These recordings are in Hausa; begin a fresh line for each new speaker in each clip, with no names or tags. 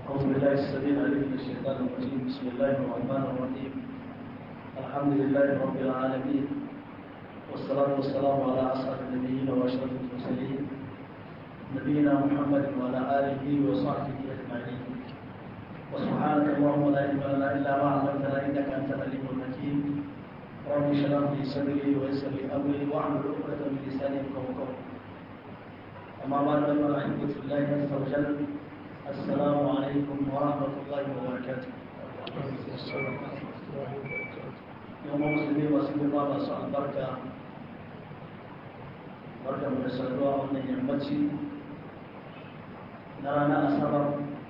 أعوذ بالله السميع العليم من الشيطان الرجيم بسم الله الرحمن الرحيم الحمد لله رب العالمين والصلاة والسلام على أسعد النبيين وأشرف المرسلين نبينا محمد وعلى آله وصحبه أجمعين وسبحانك اللهم لا علم لنا إلا ما علمتنا إنك أنت العليم الحكيم رب اشرح لي صدري ويسر لي أمري واحلل عقدة من لساني يفقهوا قولي أما بعد أيها الأحبة في الله عز وجل السلام عليكم ورحمة الله وبركاته يوم مسلمين وسلم الله سبحانه البركة بركة من السلوى ومن يمتي نرانا أسبب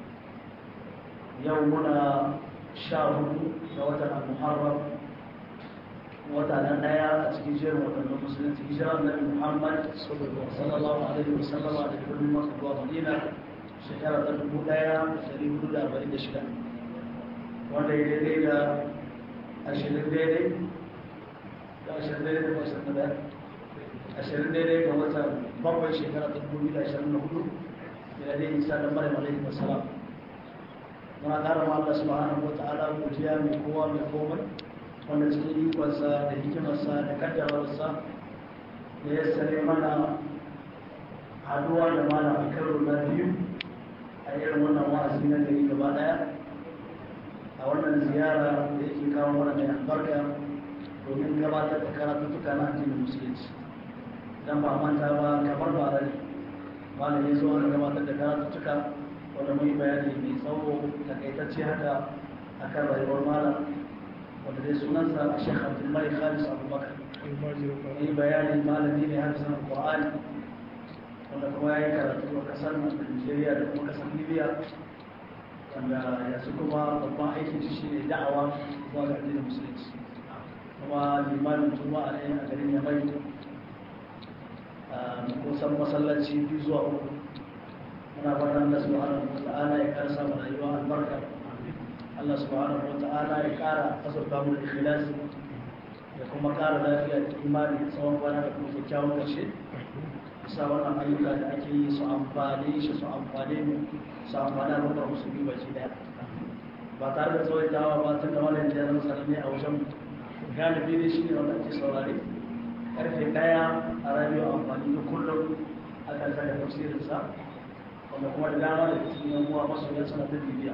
يومنا شهر وتر المحرم وتر دايا تجيجر وتر المسلمين تجيجر النبي محمد صلى الله عليه وسلم على كل مكة ومدينة shekara ta dubu daya dari hudu da arba'in da shida wanda ya daidai da ashirin daidai da ashirin daidai da ashirin da daya ashirin daidai ga watan bakwai shekara ta dubu da ashirin da hudu da dai isa da mara malai da salam muna ƙara ma Allah subhanahu wa ta'ala godiya mai kowa mai komai wanda cikin ikonsa da hikimarsa da kaddawarsa da ya sare mana haduwa da mana a karo na biyu a irin wannan wa'azi na gari gaba daya a wannan ziyara da yake kawo mana mai albarka domin gabatar da karatuttuka na addinin musulunci dan ba manta ba kamar ba rai malam ya zo aka gabatar da karatuttuka wanda mun yi bayani mai tsawo takaitacce haka akan rayuwar malam wanda dai sunansa a shekh abdulmalik khalis abubakar yi bayanin malami ne hafizan qur'ani wanda kuma ya yi karatu a kasar Nigeria da kuma kasar Libya wanda yanzu kuma babban aikin shi shine da'awa zuwa ga addinin musulunci kuma limanin juma'a ne a garin Yamai kusan masallaci biyu zuwa uku muna fatan Allah subhanahu wa ta'ala ya kara samu rayuwa albarka Allah subhanahu wa ta'ala ya kara azurta mu da ikhlasi da kuma kara lafiya da imani tsawon kwana da kuma kyakkyawan ƙarshe bisa wannan ayyuka da ake yi su amfani shi su amfani mu su amfani a rukar musulmi baki daya ba tare da tsawaitawa ba tun da wannan da zan sanar ne a wajen galibi ne shi ne wanda ake saurare karfe daya a radio amfani da kullum akan saka tafsirinsa wanda kuma da dama da cikin yan uwa masu yan suna ta bibiya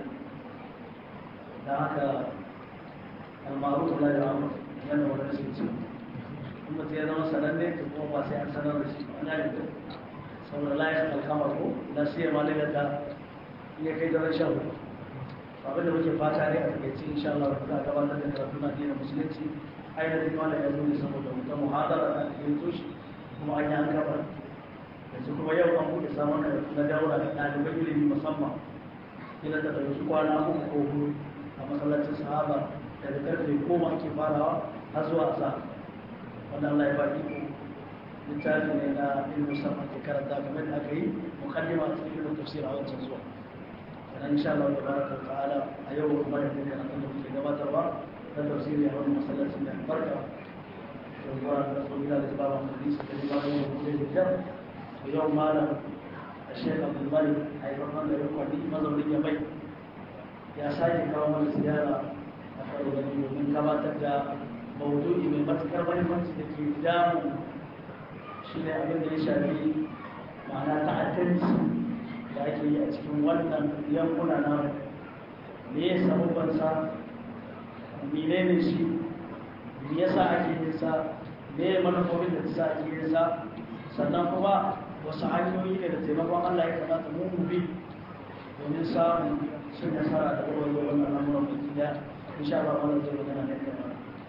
don haka almaru la ya amma yana wanda suke cewa kuma ta ya zama sananne ta kuma ba sai an sanar da shi ana da saboda layar alkamar ko na siya ma daga ta iya kai da rashin hudu abinda muke fata ne a takaice insha Allah za a gabatar da karatu na addinin musulunci ainihin wanda ya zo ne saboda wata muhadara da ake yi toshi kuma an yi an gaba yanzu kuma yau an buɗe samun karatu na daura da ɗaliban ilimi musamman ila da ɗauki kwana uku ko hudu a masallacin sahaba daga karfe goma ake farawa har zuwa asa wanda Allah ya baki ku littafi ne na ilmin sama ke karanta kamar da aka yi mukaddima a cikin ilmin tafsir a wancan zuwa sannan insha Allah tabaraka ta'ala a yau kuma da kuma karatun da muke gabatarwa na tafsiri a wani masallacin da barka da zuwa da tsohila da zaba mu hadisi da zaba mu da da jar to yau malam a shekh abdul malik a yi farkon da rikwadi mazaunin ya mai ya sake kawo mana ziyara a karo da domin gabatar da maudu'i mai matukar mahimmanci da ke damu shi ne abin da ya shafi ma'ana ta'addanci da ake yi a cikin wannan yankuna na me ya samu bansa mene ne shi me yasa ake yin sa me ya manufofin da sa ake yin sa sannan kuma wasu hanyoyi ne da taimakon Allah ya kamata mu mu bi domin samun cin nasara da warware wannan al'amuran baki daya insha Allah wannan zai magana ne kamar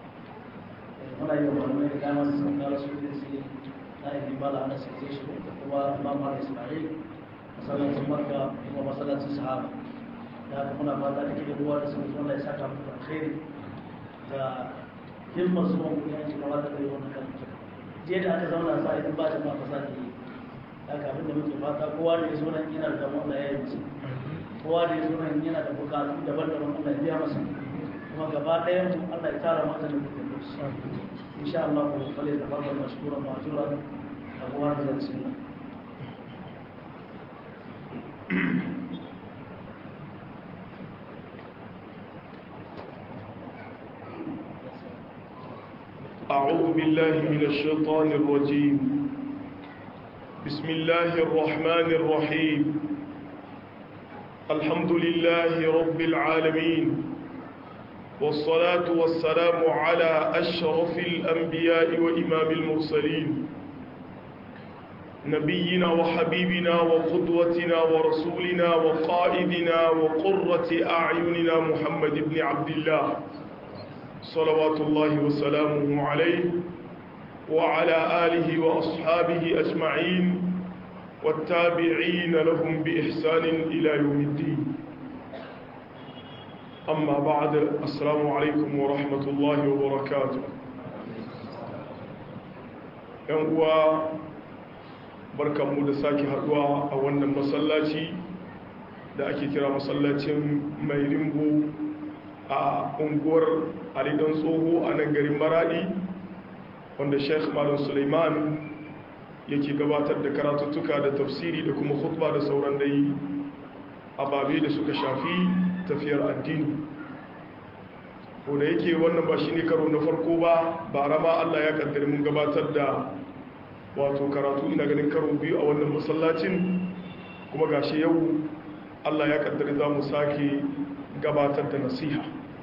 muna yi wa malamai da dama su sun kawo su da su na yi bala na sai shi da kuma imam mala ismail masallacin makka kuma masallacin sahaba da haka muna fata da ke ruwa da sun zuwa ya saka muku alkhairi da himmar su mun kuma yanki gaba da kai wannan kan je da aka zauna sa idan ba jama'a ba sa ke yi haka abinda muke fata kowa da ya zo nan yana da Allah ya yi musu kowa da ya zo nan yana da bukatu daban-daban Allah ya biya masa kuma gaba ɗayan mu Allah ya tara mata da kuɗin إن شاء الله فليتفضل مشكورا مأجورا أبواب السنة
أعوذ بالله من الشيطان الرجيم بسم الله الرحمن الرحيم الحمد لله رب العالمين والصلاة والسلام على أشرف الأنبياء وإمام المرسلين نبينا وحبيبنا وقدوتنا ورسولنا وقائدنا وقرة أعيننا محمد بن عبد الله صلوات الله وسلامه عليه وعلى آله وأصحابه أجمعين والتابعين لهم بإحسان إلى يوم الدين أما بعد السلام عليكم ورحمة الله وبركاته ينقوى بركة مدساكي هدوى أولا مسلاتي da ake kira masallacin mai rimbo a unguwar alidan tsoho a nan garin maradi wanda sheikh malam suleiman yake gabatar da karatuttuka da tafsiri da kuma khutba da sauran dai ababe da suka shafi tafiyar addini ko da yake wannan ba shi ne karo na farko ba ba rama allah ya kaddari mun gabatar da wato karatu ina ganin karo biyu a wannan masallacin kuma gashi yau allah ya kaddari za mu sake gabatar da nasiha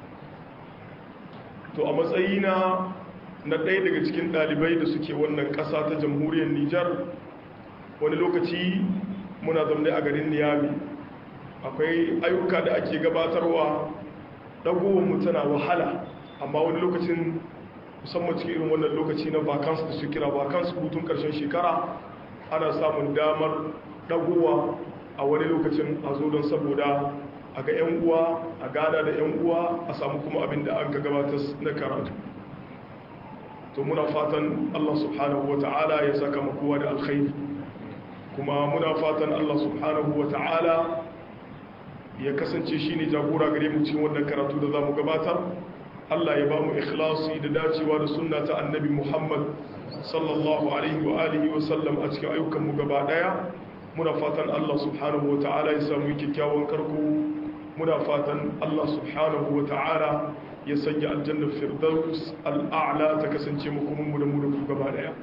to a matsayina na ɗaya daga cikin ɗalibai da suke wannan ƙasa ta jamhuriyar nijar wani lokaci muna zaune a garin niyami akwai ayyuka da ake gabatarwa ɗagowar tana wahala amma wani lokacin musamman cikin irin wannan lokaci na vacance da su kira vacance hutun ƙarshen shekara ana samun damar ɗagowa a wani lokacin a zo don saboda a ga 'yan uwa a gada da 'yan uwa a samu kuma abin da an ka gabatar na karatu to muna fatan Allah subhanahu wa ta'ala ya saka makowa da alkhairi kuma muna fatan Allah subhanahu wa ta'ala ya kasance shi ne jagora gare mu cikin wannan karatu da za mu gabatar Allah ya ba mu ikhlasi da dacewa da sunna ta annabi Muhammad sallallahu alaihi wa alihi wa sallam a cikin ayyukanmu gaba daya muna fatan Allah subhanahu wa ta'ala ya samu kyakkyawan karko muna fatan Allah subhanahu wa ta'ala ya sanya aljannar firdaus al'a'la ta kasance mu da mu da ku gaba daya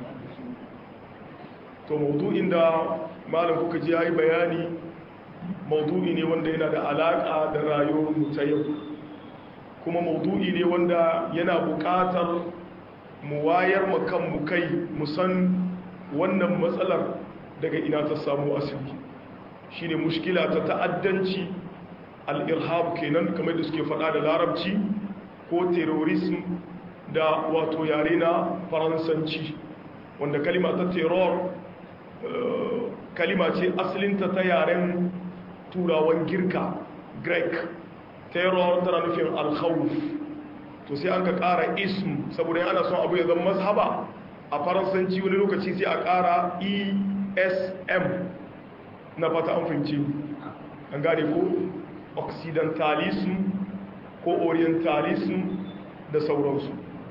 to maudu'in da malam kuka ji yayi bayani maudu'i ne wanda yana da alaka da rayuwar mu ta yau kuma maudu'i ne wanda yana buƙatar mu wayar mu kan mu kai mu san wannan matsalar daga ina ta samu asali shine mushkila ta ta'addanci al-irhab kenan kamar da suke faɗa da larabci ko terrorism da wato yare na faransanci wanda kalima ta terror kalima ce asalinta ta yaren turawan girka greek terror tana nufin alkhawuf to sai an ka ƙara ism saboda ana son abu ya zama mazhaba a faransanci wani lokaci sai a ƙara esm na fata an fahimci an gane ko occidentalism ko orientalism da sauransu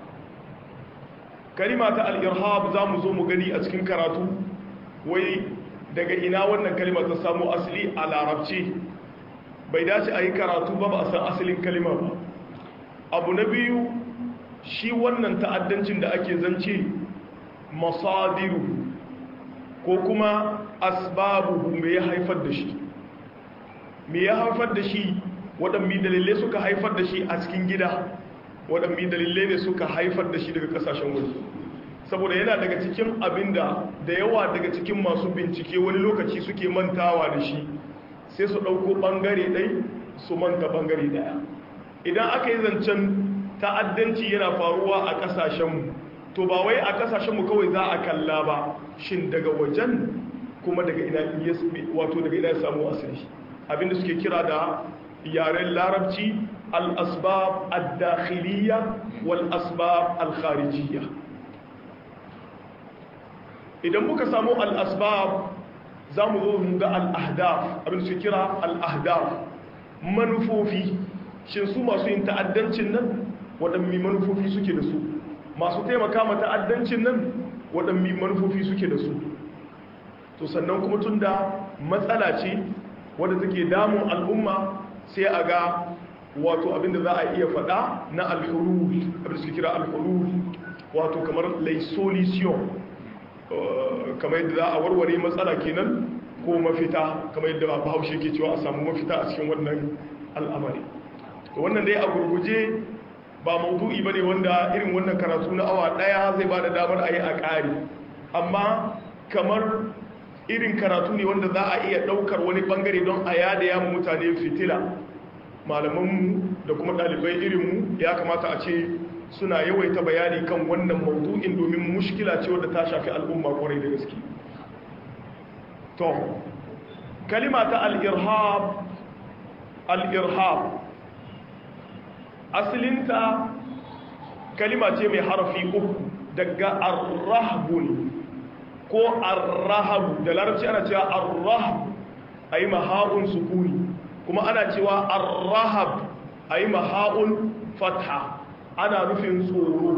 kalima ta al-irhab za mu zo mu gani a cikin karatu wai daga ina wannan kalima ta samu asali a larabci bai dace a yi karatu ba ba a san asalin kalima ba abu na biyu shi wannan ta'addancin da ake zance masadiru ko kuma asbabu me ya haifar da shi me ya haifar da shi waɗanne dalilai suka haifar da shi a cikin gida waɗanne dalilai ne suka haifar da shi daga ƙasashen waje saboda yana daga cikin abinda da yawa daga cikin masu bincike wani lokaci suke mantawa da shi sai su ɗauko ɓangare ɗai su manta ɓangare ɗaya idan aka yi zancen ta'addanci yana faruwa a ƙasashenmu to ba wai a ƙasashenmu kawai za a kalla ba shin daga wajen kuma daga ina wato daga ina samu asiri abinda suke kira da yaren larabci al-asbab ad-dakhiliya wal asbab al-kharijiyya idan muka samu al-asbab za mu zo mu ga al-ahdaf abinda suke kira al-ahdaf manufofi shin su masu yin ta'addancin nan waɗanne manufofi suke da su masu taimaka ma ta'addancin nan waɗanne manufofi suke da su to sannan kuma tun da matsala ce wadda take damun al'umma sai a ga wato abinda za a iya faɗa na alhurul abinda suke kira alhurul wato kamar lai solution kamar yadda za a warware matsala kenan ko mafita kamar yadda bahaushe ke cewa a samu mafita a cikin wannan al'amari wannan dai a gurguje ba maudu'i bane wanda irin wannan karatu na awa daya zai ba da damar a yi a ƙari amma kamar irin karatu ne wanda za a iya ɗaukar wani ɓangare don a yada ya mutane fitila malamanmu da kuma ɗalibai irinmu ya kamata a ce suna yawaita bayani kan wannan maudu'in domin mushkila ce wadda ta shafi al'umma kwarai da gaske to kalima ta al'irhab al'irhab asalinta kalima ce mai harafi uku daga arrahbun ko arrahabu da larabci ana cewa arrahab a yi maha'un sukuni kuma ana cewa arrahab a yi maha'un fatha ana nufin tsoro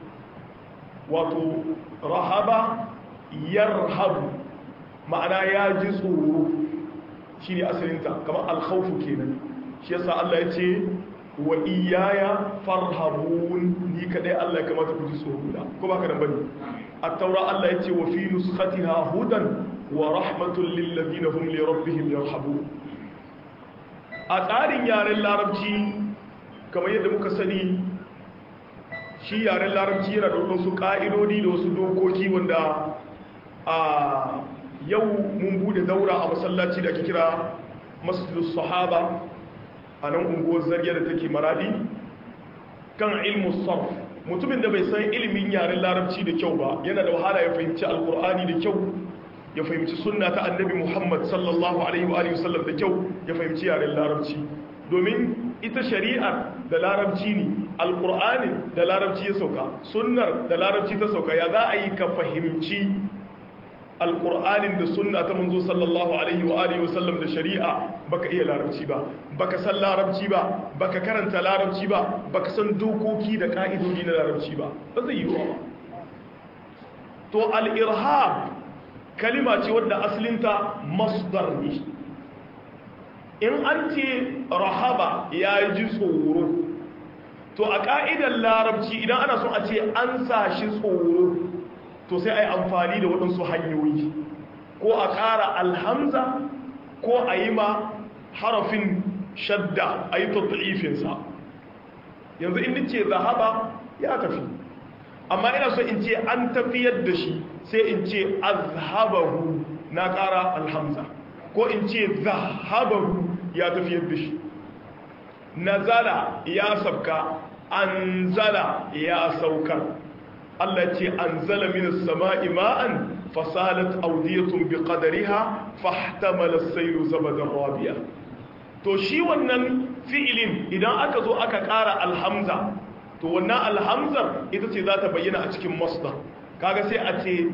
wato rahaba yarhabu ma'ana ya ji tsoro shi ne asalinta kamar alkhaufu kenan shi yasa Allah ya ce wa iyaya farhabun ni kadai Allah ya kamata ku ji tsoro da ko baka nan bane at-taura Allah ya ce wa fi nuskhatiha hudan wa rahmatul lil ladina hum li rabbihim yarhabun a tsarin yaren larabci kamar yadda muka sani shi yaren larabci yana da wasu ka'idodi da wasu dokoki wanda a yau mun bude daura a masallaci da ake kira masjidus sahaba a nan unguwar zarge da take maradi kan ilmu sarf mutumin da bai san ilimin yaren larabci da kyau ba yana da wahala ya fahimci alkur'ani da kyau ya fahimci sunna ta annabi muhammad sallallahu alaihi wa sallam da kyau ya fahimci yaren larabci domin ita shari'ar da larabci ne alkur'anin da larabci ya sauka sunnar da larabci ta sauka ya za a yi ka fahimci alƙur'anin da sunna ta manzo sallallahu alaihi wa alihi wasallam da shari'a baka iya larabci ba baka san larabci ba baka karanta larabci ba baka san dokoki da ka'idodi na larabci ba ba zai yi wa to al-irhab kalima ce wadda asalinta masdar ne in an ce rahaba ya ji tsoro to a ka'idar larabci idan ana son a ce an sa shi tsoro to sai a yi amfani da waɗansu hanyoyi ko a ƙara alhamza ko a yi ma harafin shadda a yi tatta'ifinsa yanzu in ce zahaba ya tafi amma ina so in ce an tafiyar da shi sai in ce azhabahu na ƙara alhamza ko in ce zahabahu ya tafiyar da shi nazala ya sabka anzala ya saukar Allah ce an zala minas sama'i ma'an fasalat audiyatun bi qadariha fahtamala as-sayru zabadan rabiya to shi wannan fi'ilin idan aka zo aka ƙara alhamza to wannan alhamzar ita ce za ta bayyana a cikin masdar kaga sai a ce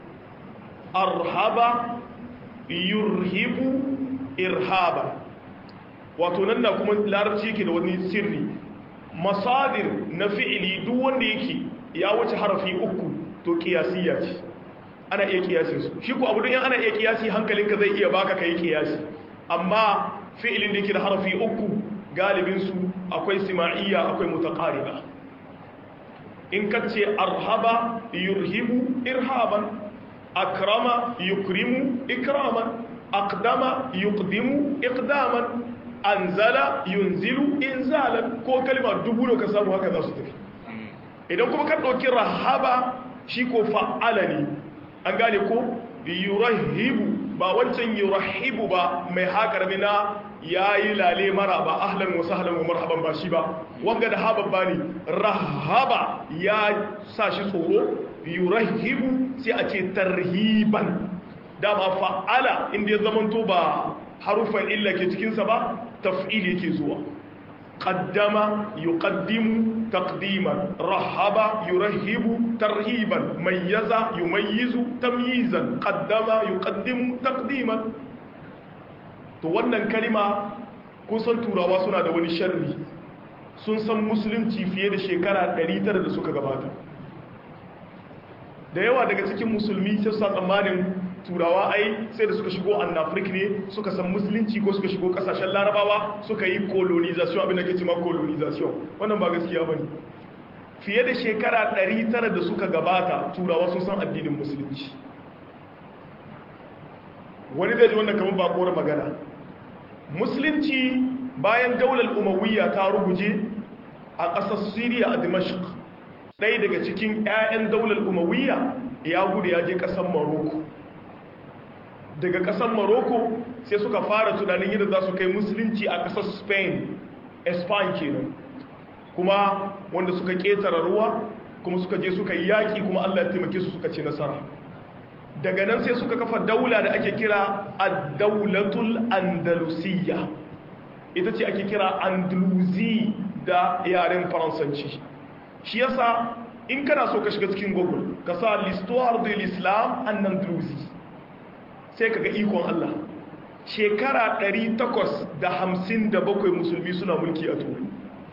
arhaba yurhibu irhaba wato nan na kuma larabci yake da wani sirri masadir na fi'ili duk wanda yake ya wuce harafi uku to kiyasiya ce ana iya kiyasin su shi ko abu don ana iya kiyasi hankalinka zai iya baka kai kiyasi amma fi'ilin da yake da harafi uku galibin su akwai sima'iyya akwai mutaqariba in kace arhaba yurhibu irhaban akrama yukrimu ikraman aqdama yuqdimu iqdaman anzala yunzilu inzalan ko kalma dubu da ka samu haka za su tafi idan kuma ka ɗauki rahaba shi ko fa'ala ne an gane ko yurahibu ba wancan yurahibu ba mai haƙar mina ya yi lale mara ba ahlan wasu ahlan wa marhaban ba shi ba wanga da haɓar ba ne rahaba ya sa shi tsoro yurahibu sai a ce tarhiban dama fa'ala inda ya zamanto ba harufan illa ke cikinsa ba taf'il yake zuwa qaddama yuqaddimu taqdiman rahaba yurahibu tarhiban mayyaza yumayyizu tamyizan qaddama yuqaddimu taqdiman to wannan kalima kun san turawa suna da wani sharri sun san musulunci fiye da shekara 900 da suka gabata da yawa daga cikin musulmi sai su tsammanin turawa ai sai da suka shigo annafrik ne suka san musulunci ko suka shigo kasashen larabawa suka yi colonization abin da ke cima colonization wannan ba gaskiya ba ne fiye da shekara 900 da suka gabata turawa sun san addinin musulunci wani zai ji wannan kamar bakuwar magana musulunci bayan daular umawiyya ta ruguje a ƙasar siriya a dimashq ɗaya daga cikin 'ya'yan daular umawiyya ya gudu ya je ƙasar maroko daga ƙasar maroko sai suka fara tunanin yadda za su kai musulunci a ƙasar spain espan kenan kuma wanda suka ƙetara ruwa kuma suka je suka yi yaƙi kuma allah ya taimake su suka ci nasara daga nan sai suka kafa daula da ake kira ad-daulatul andalusiyya ita ce ake kira andalusi da yaren faransanci shi yasa in kana so ka shiga cikin google ka sa l'histoire de l'islam en andalusi sai kaga ikon Allah shekara 857 musulmi suna mulki a turai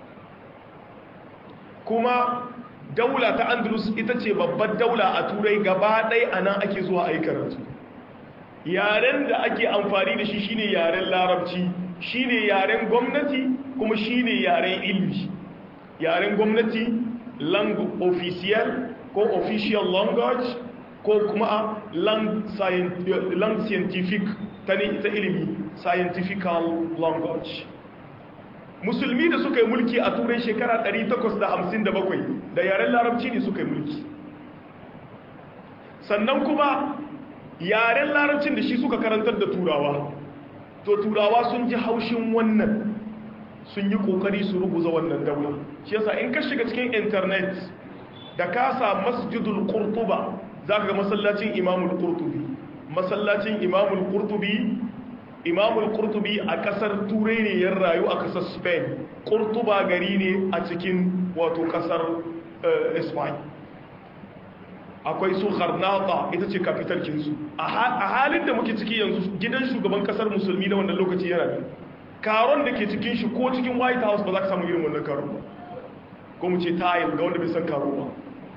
kuma daula ta andalus ita ce babbar daula a turai gaba ɗai a nan ake zuwa a yi karatu yaren da ake amfani da shi shine yaren larabci shine yaren gwamnati kuma shine yaren ilmi yaren gwamnati lang official ko official language ko kuma lang scientific ta ne ita ilimi scientifical language musulmi da suka yi mulki a turai shekara 857 da yaren larabci ne suka yi mulki sannan kuma yaren larabcin da shi suka karantar da turawa to turawa sun ji haushin wannan sun yi kokari su rubuza wannan daula shi yasa in ka shiga cikin internet da ka sa masjidul qurtuba zaka ga masallacin imamul qurtubi masallacin imamul qurtubi imamul qurtubi a kasar turai ne ya rayu a kasar spain qurtuba gari ne a cikin wato kasar spain akwai su harnata ita ce capital kinsu a halin da muke ciki yanzu gidan shugaban kasar musulmi na wannan lokaci yana da karon da ke cikin shi ko cikin white house ba za ka samu irin wannan karon ba ko mu ce tayil ga wanda bai san karo ba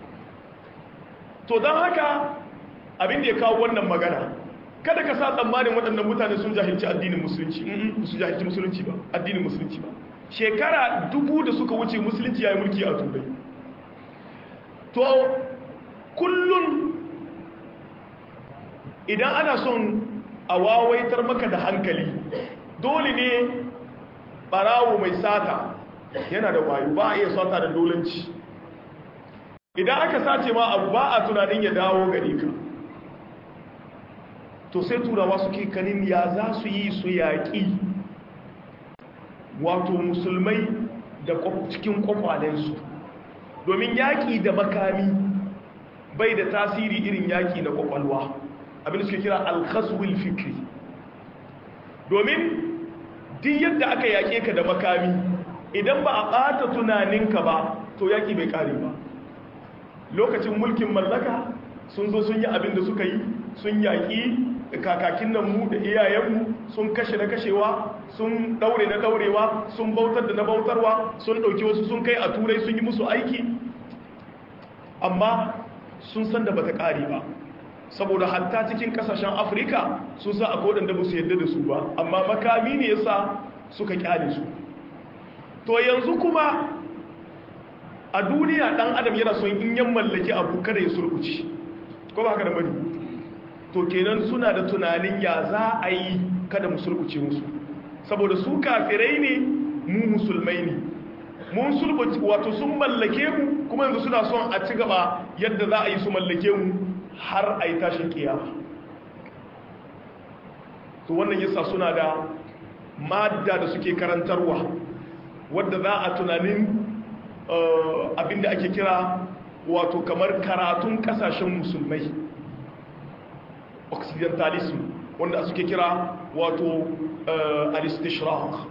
to don haka abin da ya kawo wannan magana kada ka sa tsammanin waɗannan mutane sun jahilci addinin musulunci su jahilci musulunci ba addinin musulunci ba shekara dubu da suka wuce musulunci ya yi mulki a turai to kullum idan ana son a wawaitar maka da hankali dole ne barawo mai sata yana da wayo ba a iya sata da dolanci idan aka sace ma abu ba a tunanin ya dawo gare ka to sai turawa suke kanin ya za su yi su yaƙi wato musulmai da cikin kwakwalensu domin yaƙi da makami bai da tasiri irin yaƙi na kwakwalwa abin da suke kira alkhazwil fikri domin duk yadda aka yaƙe ka da makami idan ba a ɓata tunaninka ba to yaƙi bai ƙare ba lokacin mulkin mallaka sun zo sun yi abin da suka yi sun yaƙi kakakin nan mu da iyayenmu sun kashe na kashewa sun daure na daurewa sun bautar da na bautarwa sun dauki wasu sun kai a turai sun yi musu aiki amma sun san da bata kare ba saboda hatta cikin kasashen afirka sun sa a kodin da musu yadda da su ba amma makami ne yasa suka kyale su to yanzu kuma a duniya dan adam yana son in yan mallaki abu kada ya surkuci ko ba haka da bane to kenan suna da tunanin ya za a yi kada mu sulbuce musu saboda su kafirai ne mu musulmai ne mun sulbuce wato sun mallake mu kuma yanzu suna son a ci gaba yadda za a yi su mallake mu har a yi tashin kiyama to wannan yasa suna da madda da suke karantarwa wadda za a tunanin abinda ake kira wato kamar karatun kasashen musulmai occidentalism wanda suke kira wato al-istishraq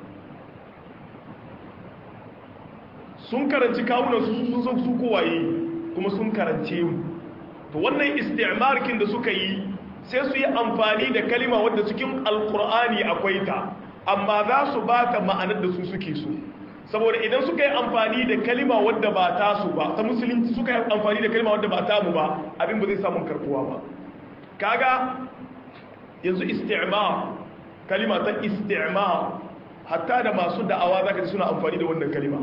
sun karanci kawunan su sun san su kowaye kuma sun karance mu to wannan isti'markin da suka yi sai su yi amfani da kalima wadda cikin alkur'ani akwai ta amma za su ba ta ma'anar da su suke so saboda idan suka yi amfani da kalima wadda ba ta su ba ta musulunci suka yi amfani da kalima wadda ba ta mu ba abin ba zai samun karbuwa ba kaga yanzu isti'mar kalima ta isti'mar hatta da masu da'awa zaka ji suna amfani da wannan kalima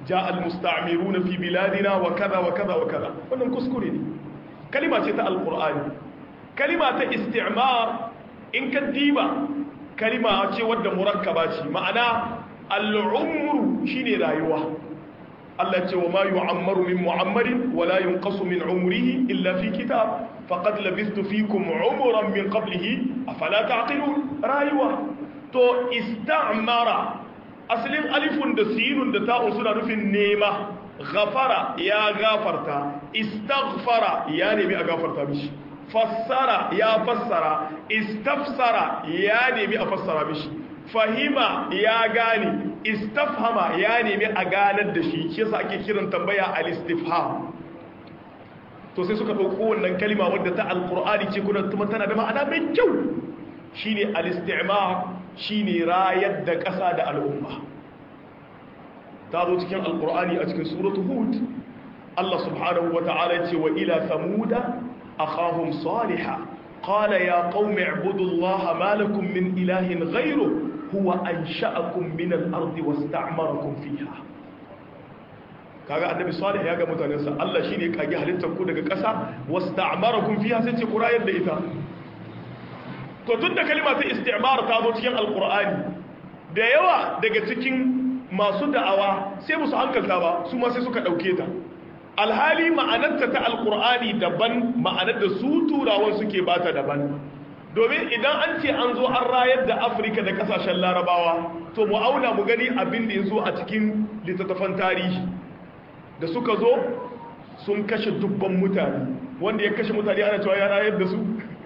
ja al-musta'miruna fi biladina wa kaza wa kaza wa kaza wannan kuskure ne kalima ce ta alqur'ani kalima ta istimar in ka diba kalima ce wadda murakkaba ce ma'ana al'umru shine rayuwa Allah ce wa ma yu'ammaru min mu'ammarin wa la yunqasu min umrihi illa fi kitab faqad labistu fikum umran min qablihi afala ta'qilun rayuwa to istamara asalin alifun da sinun da ta'un suna nufin nema ghafara ya gafarta istaghfara ya nemi a gafarta mishi fassara ya fassara istafsara ya nemi a fassara mishi fahima ya gane istafhama ya nemi a ganar da shi shi yasa ake kiran tambaya al-istifham to sai suka dauko wannan kalima wadda ta alqur'ani ce kuma kuma tana da ma'ana mai kyau shine al-istimar shine rayar da ƙasa da al'umma ta zo cikin alqur'ani a cikin suratu hud Allah subhanahu wata'ala ce wa ila samuda akhahum salihah qala ya qaumi ibudullaha ma lakum min ilahin ghayruhu huwa ansha'akum min al-ardi wasta'marakum fiha kaga annabi salih ya ga mutanensa Allah shine kage halittar ku daga ƙasa wasta'marakum fiha sai ce kurayar da ita to tunda kalma ta istimar ta zo cikin alqur'ani da yawa daga cikin masu da'awa sai musu hankalta ba su ma sai suka dauke ta alhali ma'anarta ta alqur'ani daban ma'anar da su turawan suke bata daban domin idan an ce an zo an rayar da afirka da kasashen larabawa to mu auna mu gani abin da ya zo a cikin littattafan tarihi da suka zo sun kashe dubban mutane wanda ya kashe mutane ana cewa ya rayar da su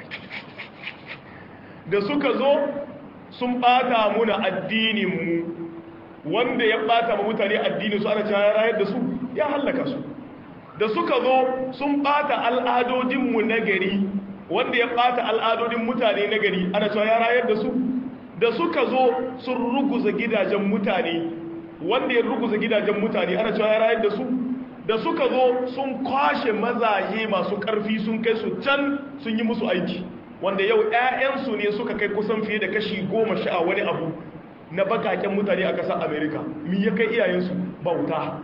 da suka zo sun bata muna addininmu wanda ya bata ma mutane addinin su ana cewa ya rayar da su ya hallaka su da suka zo sun bata al'adodinmu na gari wanda ya bata al'adodin mutane na gari ana cewa ya rayar da su da suka zo sun ruguza gidajen mutane wanda ya ruguza gidajen mutane ana cewa ya rayar da su da suka zo sun kwashe mazaje masu karfi sun kai su can sun yi musu aiki wanda yau 'ya'yansu ne suka kai kusan fiye da kashi goma sha wani abu na bakaken mutane a ƙasar amerika mi ya kai iyayensu bauta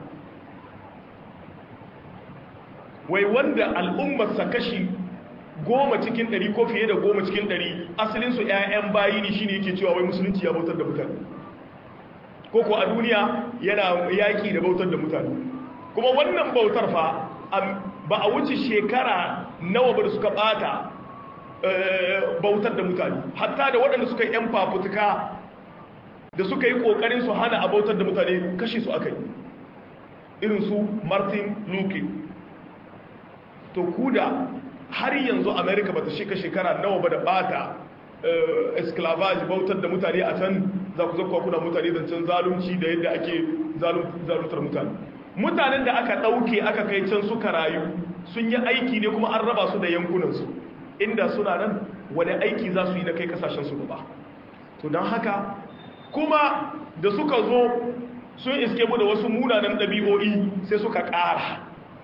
wai wanda al'ummarsa kashi goma cikin ɗari ko fiye da goma cikin ɗari asalinsu 'ya'yan bayi ne shine yake cewa wai musulunci ya bautar da mutane ko ko a duniya yana yaƙi da bautar da mutane kuma wannan bautar fa ba a wuce shekara nawa ba da suka ɓata bautar da mutane hatta da waɗanda suka yi 'yan fafutuka da suka yi ƙoƙarin su hana a bautar da mutane kashe su aka yi irin su martin luther to kuda har yanzu america ba ta shika shekara nawa ba da bata esclavage bautar da mutane a can za ku zakwa kuna mutane zancen zalunci da yadda ake zaluntar mutane mutanen da aka ɗauke aka kai can suka rayu sun yi aiki ne kuma an raba su da yankunansu inda suna nan wani aiki za su yi na kai kasashensu ba to don haka kuma da suka zo sun iske mu da wasu munanan ɗabi'o'i sai suka ƙara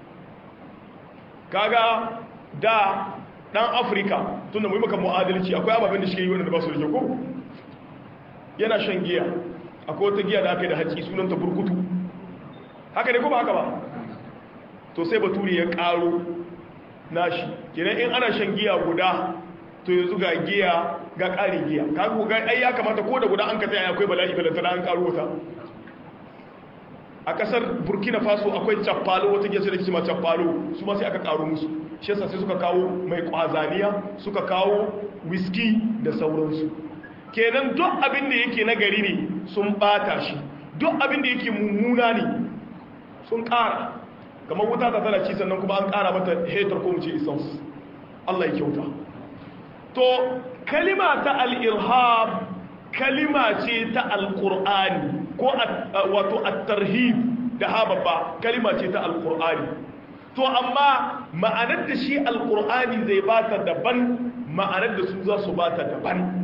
kaga da dan afirka tunda mu yi maka mu'adalci akwai ababen da shi yi wanda ba su da ko yana shan giya akwai wata giya da aka yi da haƙi sunanta burkutu haka ne ko ba haka ba to sai baturi ya ƙaro nashi kenan in ana shan giya guda to yanzu ga giya ga ƙarin giya kaga ga ai ya kamata ko da guda an ka tsaya akwai bala'i balantana an ƙaro wata a kasar burkina faso akwai cappalo wata giya sai da kima cappalo su ma sai aka karo musu shi yasa sai suka kawo mai kwazaniya suka kawo whisky da sauransu kenan duk abin da yake na gari ne sun bata shi duk abin da yake mummuna ne sun kara kamar wuta ta tana ci sannan kuma an kara mata hetar ko mu ce essence Allah ya kyauta to kalima ta al-irhab kalima ce ta al-qur'ani ko wato at-tarhib da hababba kalima ce ta al-qur'ani to amma ma'anar da shi al-qur'ani zai bata daban ma'anar da su za su bata daban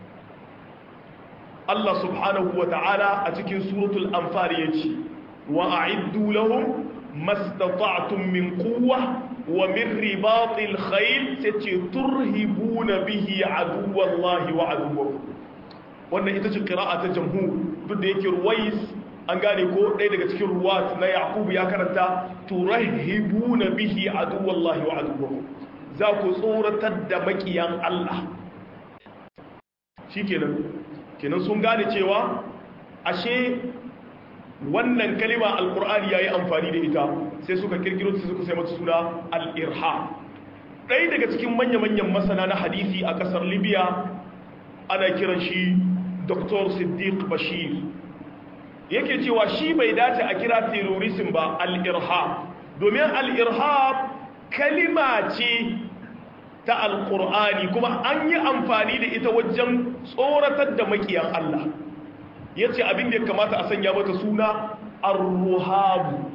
Allah subhanahu wa ta'ala a cikin suratul anfal yace wa a'iddu lahum mastata'tum min quwwa wa min ribatil khayl sace turhibuna bihi aduwallahi wa aduwwakum wannan ita ce qira'a ta jamhur duk da yake ruwais an gane ko ɗaya daga cikin ruwat na yaqubu ya karanta turahibuna bihi aduwallahi wa aduwwakum za ku tsoratar da makiyan Allah shikenan kenan sun gane cewa ashe wannan kalima alqur'ani yayi amfani da ita sai suka kirkiro sai suka sai mata suna al-irhab ɗaya daga cikin manya-manyan masana na hadisi a ƙasar libya ana kiran shi dr siddiq bashir yake cewa shi bai dace a kira terrorism ba al-irhab domin al-irhab kalima ce ta al-qur'ani kuma an yi amfani da ita wajen tsoratar da makiyan Allah ya ce abin da ya kamata a sanya mata suna ar-ruhabu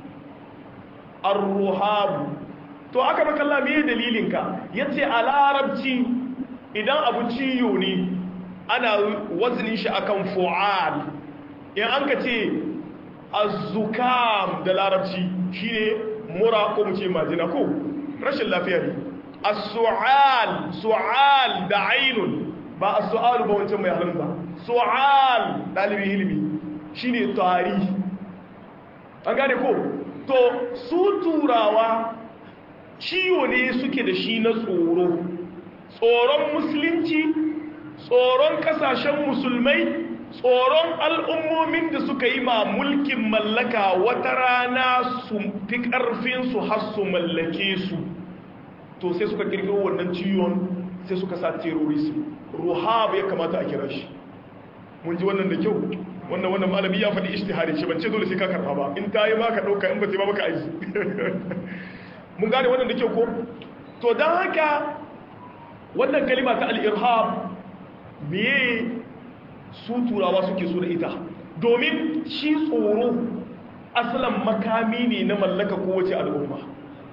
ar-ruhabu to aka makalla me dalilinka ya ce a larabci idan abu ciyo ne ana wazinin shi akan fu'al in an ka ce azukam da larabci shi ne mura ko mu ce majina ko rashin lafiya ne as-su'al su'al da ainun ba as-su'alu ba wancan mai halin ba su'al dalibin ilimi shine tari an gane ko to su turawa ciwo ne suke da shi na tsoro tsoron musulunci tsoron kasashen musulmai tsoron al'ummomin da suka yi ma mulkin mallaka wata rana su fi ƙarfinsu har su mallake su to sai suka kirkiro wannan ciwon sai suka sa terrorism ruhab ya kamata a kira shi mun ji wannan da kyau wannan wannan malami ya faɗi ishtihari ce ban ce dole sai ka karɓa ba in ta yi ma ka ɗauka in ba ta yi ba maka aiki mun gane wannan da kyau ko to don haka wannan kalima ta al'irhab meye su turawa suke so da ita domin shi tsoro asalin makami ne na mallaka kowace al'umma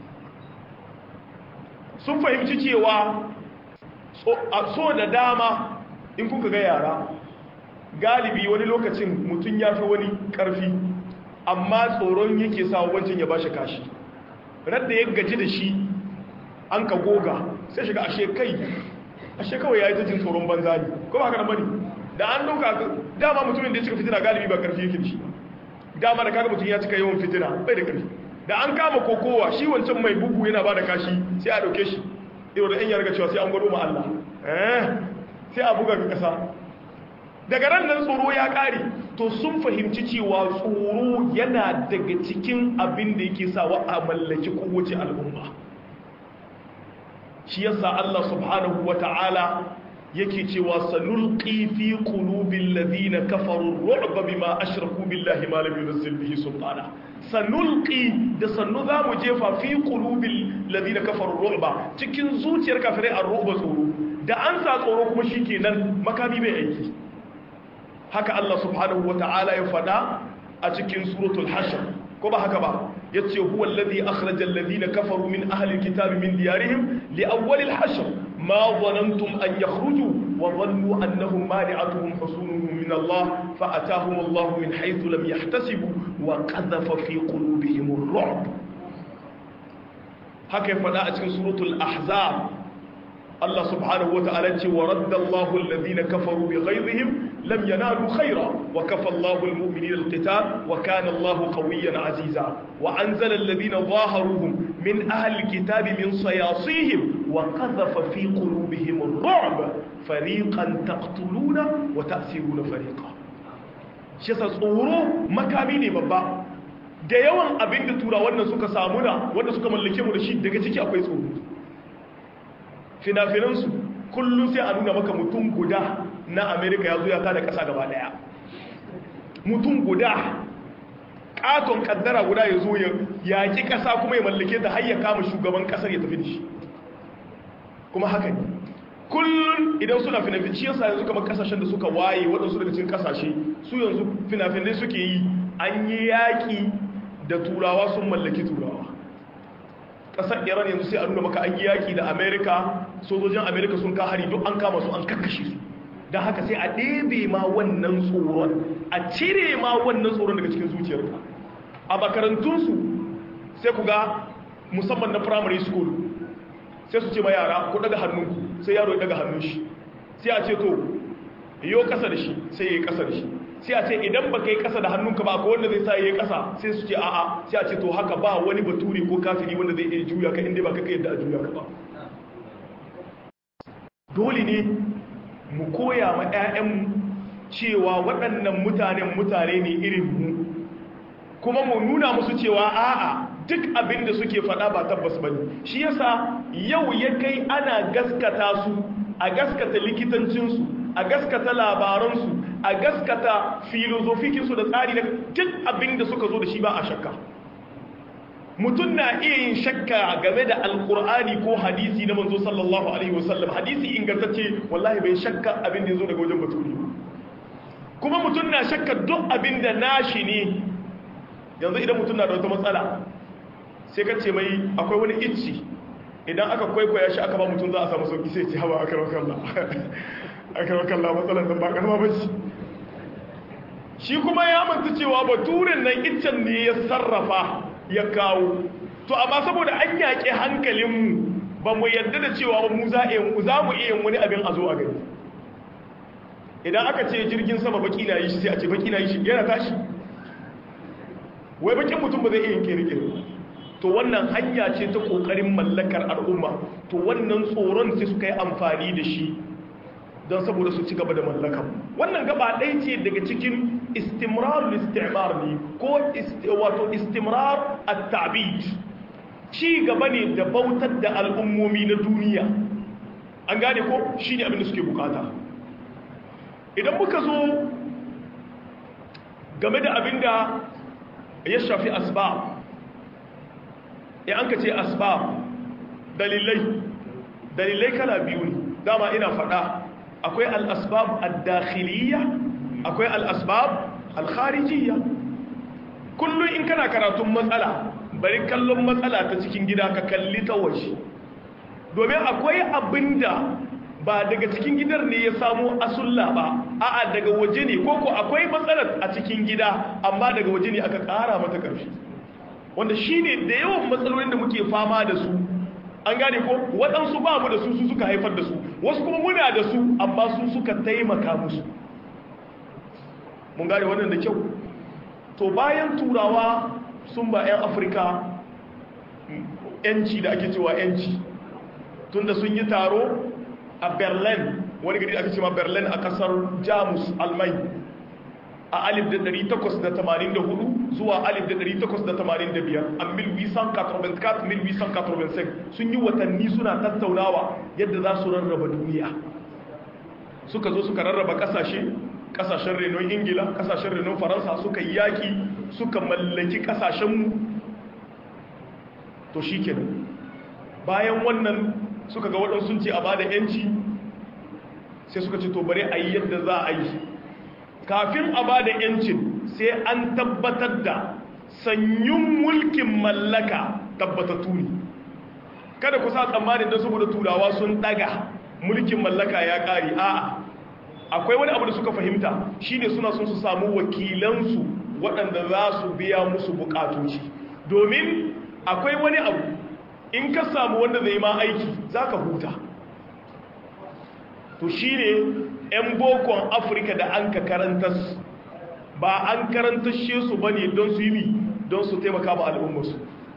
sun fahimci cewa so da dama in kuka ga yara galibi wani lokacin mutum ya fi wani ƙarfi amma tsoron yake sa wancan ya ba shi kashi radda ya gaji da shi an ka goga sai shiga ashe kai ashe kawai ya yi ta jin tsoron banza ne ko ba haka na bane da an dauka dama mutumin da ya cika fitina galibi ba karfi yake da shi dama da kaga mutum ya cika yawan fitina bai da karfi da an kama kokowa shi wancan mai bugu yana ba da kashi sai a dauke shi irin da yan yarga cewa sai an gwado ma Allah eh sai a buga ga kasa daga ran nan tsoro ya kare to sun fahimci cewa tsoro yana daga cikin abin da yake sawa a mallaki kowace al'umma shi yasa Allah subhanahu wata'ala yake cewa sanulqi fi qulubil ladina kafaru ru'ba bima ashraku billahi ma lam yunzil bihi sultana sanulqi da sannu zamu jefa fi qulubil ladina kafaru ru'ba cikin zuciyar kafirai ar-ru'ba tsoro da an sa tsoro kuma shikenan makami bai aiki haka Allah subhanahu wata'ala ya fada a cikin suratul hashr ko ba haka ba yace huwa alladhi akhraja alladhina kafaru min ahli alkitabi min diyarihim li awwal alhashr ma dhanantum an yakhruju wa dhannu annahum mani'atuhum husunuhum min Allah fa atahum Allah min haythu lam yahtasibu wa qadhafa fi qulubihim ar-ru'b haka ya fada a cikin suratul ahzab Allah subhanahu wa ta'ala ce wa radda Allahu alladhina kafaru bi ghayrihim lam yanalu khayra wa kafa Allahu almu'minina alqital wa kana Allahu qawiyyan aziza wa anzala alladhina dhaharuhum min ahli alkitabi min sayasihim wa qadhafa fi qulubihim ar-ru'b fariqan taqtuluna wa ta'siruna fariqan shi sa tsoro makami ne babba da yawan abinda turawan nan suka samu na wanda suka mallake mu da shi daga ciki akwai tsoro finafinansu kullum sai a nuna maka mutum guda na amerika ya zo ya tada kasa gaba daya mutum guda katon kaddara guda ya zo ya yaki kasa kuma ya mallake ta har ya kama shugaban kasar ya tafi da shi kuma haka ne kullum idan suna finafin shi yasa yanzu kamar kasashen da suka waye waɗansu daga cikin kasashe su yanzu finafinai suke yi an yi yaƙi da turawa sun mallaki turawa kasar iran yanzu sai a nuna maka an yi yaki da amerika sojojin amerika sun ka hari duk an kama su an kakkashe su don haka sai a ɗebe ma wannan tsoron a cire ma wannan tsoron daga cikin zuciyarka a makarantunsu sai ku ga musamman na primary school sai su ce ma yara ku daga hannunku sai yaro ya daga hannun shi sai a ce to yiwu kasa da shi sai ya yi kasa da shi sai a ce idan ba ka yi ƙasa da hannunka ba ko wanda zai sa yi ƙasa sai su ce a'a sai a ce to haka ba wani baturi ko kafiri wanda zai iya juya ka inda ba ka yadda a juya ka ba dole ne mu koya ma 'ya'yanmu cewa waɗannan mutanen mutane ne irin mu kuma mu nuna musu cewa a'a duk abin da suke faɗa ba tabbas ba ne shi yasa yau ya kai ana gaskata su a gaskata likitancinsu a gaskata labaransu a gaskata filozofikinsu da tsari na duk abin da suka zo da shi ba a shakka mutum na iya yin shakka game da alkur'ani ko hadisi na manzo sallallahu alaihi wasallam hadisi ingantacce wallahi bai shakka abin da ya zo daga wajen baturi kuma mutum na shakka duk abin da nashi ne yanzu idan mutum na da wata matsala sai ka ce mai akwai wani icci idan aka kwaikwaya shi aka ba mutum za a samu sauki sai ce hawa aka rakalla aka rakalla matsalar nan ba karama ba ce shi kuma ya manta cewa baturin nan iccen ne ya sarrafa ya kawo to amma saboda an yaƙi hankalinmu ba mu yadda da cewa mu za mu iya wani abin a zo a gani idan aka ce jirgin sama baki na yi shi sai a ce baki na yi shi yana tashi wai bakin mutum ba zai iya kere-kere to wannan hanya ce ta kokarin mallakar al'umma to wannan tsoron sai suka yi amfani da shi don saboda su ci gaba da mallakar wannan gaba ɗaya ce daga cikin istimrar istimar ne ko wato istimrar at-ta'bid ci gaba ne da bautar da al'ummomi na duniya an gane ko shine abin da suke bukata idan muka zo game da abin da ya shafi asbab ya an ka ce asbab dalilai dalilai kala biyu ne dama ina faɗa akwai al'asbab al-dakhiliya akwai al'asbab al-kharijiyya kullum in kana karatun matsala bari kallon matsala ta cikin gida ka kalli ta waje domin akwai abinda ba daga cikin gidan ne ya samu asulla ba a'a daga waje ne ko ko akwai matsalar a cikin gida amma daga waje ne aka ƙara mata ƙarfi wanda shi ne da yawan matsalolin da muke fama da su an gane ko waɗansu ba mu da su su suka haifar da su wasu kuma muna da su amma su suka taimaka musu mun gane wannan da kyau to bayan turawa sun ba 'yan afirka yanci da ake cewa yanci tunda sun yi taro a berlin wani gari ake cewa berlin a kasar jamus almai a 1884 zuwa 1885 a 1884-1885 sun yi watanni suna tattaunawa yadda za su rarraba duniya suka zo suka rarraba kasashe kasashen renon ingila kasashen renon faransa suka yi yaki suka mallaki kasashenmu to shi kenan bayan wannan suka ga waɗansu ce a ba da 'yanci sai suka ce to bari a yi yadda za a yi kafin a ba da 'yancin sai an tabbatar da sanyun mulkin mallaka tabbatattu ne kada ku sa tsammanin don saboda turawa sun daga mulkin mallaka ya ƙari a'a akwai wani abu da suka fahimta shine suna sun su samu wakilansu waɗanda za su biya musu buƙatoci domin akwai wani abu in ka samu wanda zai ma aiki za ka huta to shi ne 'yan bokon afirka da an ka karantas ba an karantashe su ba ne don su yi don su taimaka ma al'ummarsu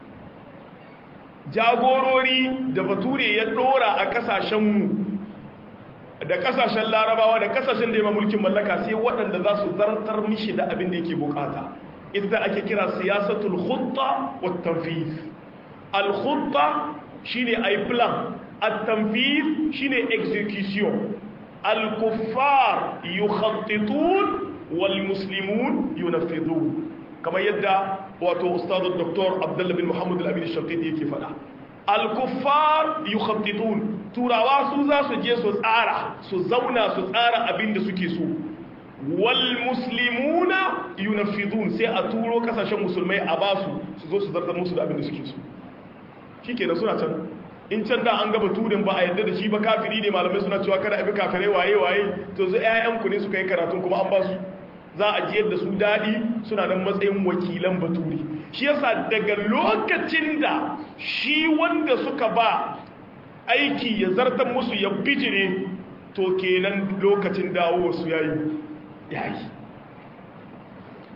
jagorori da bature ya ɗora a ƙasashenmu da ƙasashen larabawa da ƙasashen da ya mulkin mallaka sai waɗanda za su zartar mishi da abin da yake bukata ita ake kira siyasatul khutta wa tanfiz al-khutta shine ay plan at-tanfiz shine execution al-kuffar yukhattitun wal muslimun yunaffidun kamar yadda wato ustadu dr abdullah bin muhammad al-amin al-shaqiti yake fada al-kuffar yukhattitun turawa su za su je su tsara su zauna su tsara abin da suke so wal muslimuna yunaffidun sai a turo kasashen musulmai a basu su zo su zartar musu da abin da suke so shikenan suna can in can da an gaba turin ba a yadda da shi ba kafiri ne malamai suna cewa kada a bi kafirai waye waye to zai ƴaƴan ku ne suka yi karatun kuma an ba su za a jiyar da su daɗi suna nan matsayin wakilan baturi shi yasa daga lokacin da shi wanda suka ba aiki ya zartar musu ya bijire to kenan lokacin dawo su yayi yayi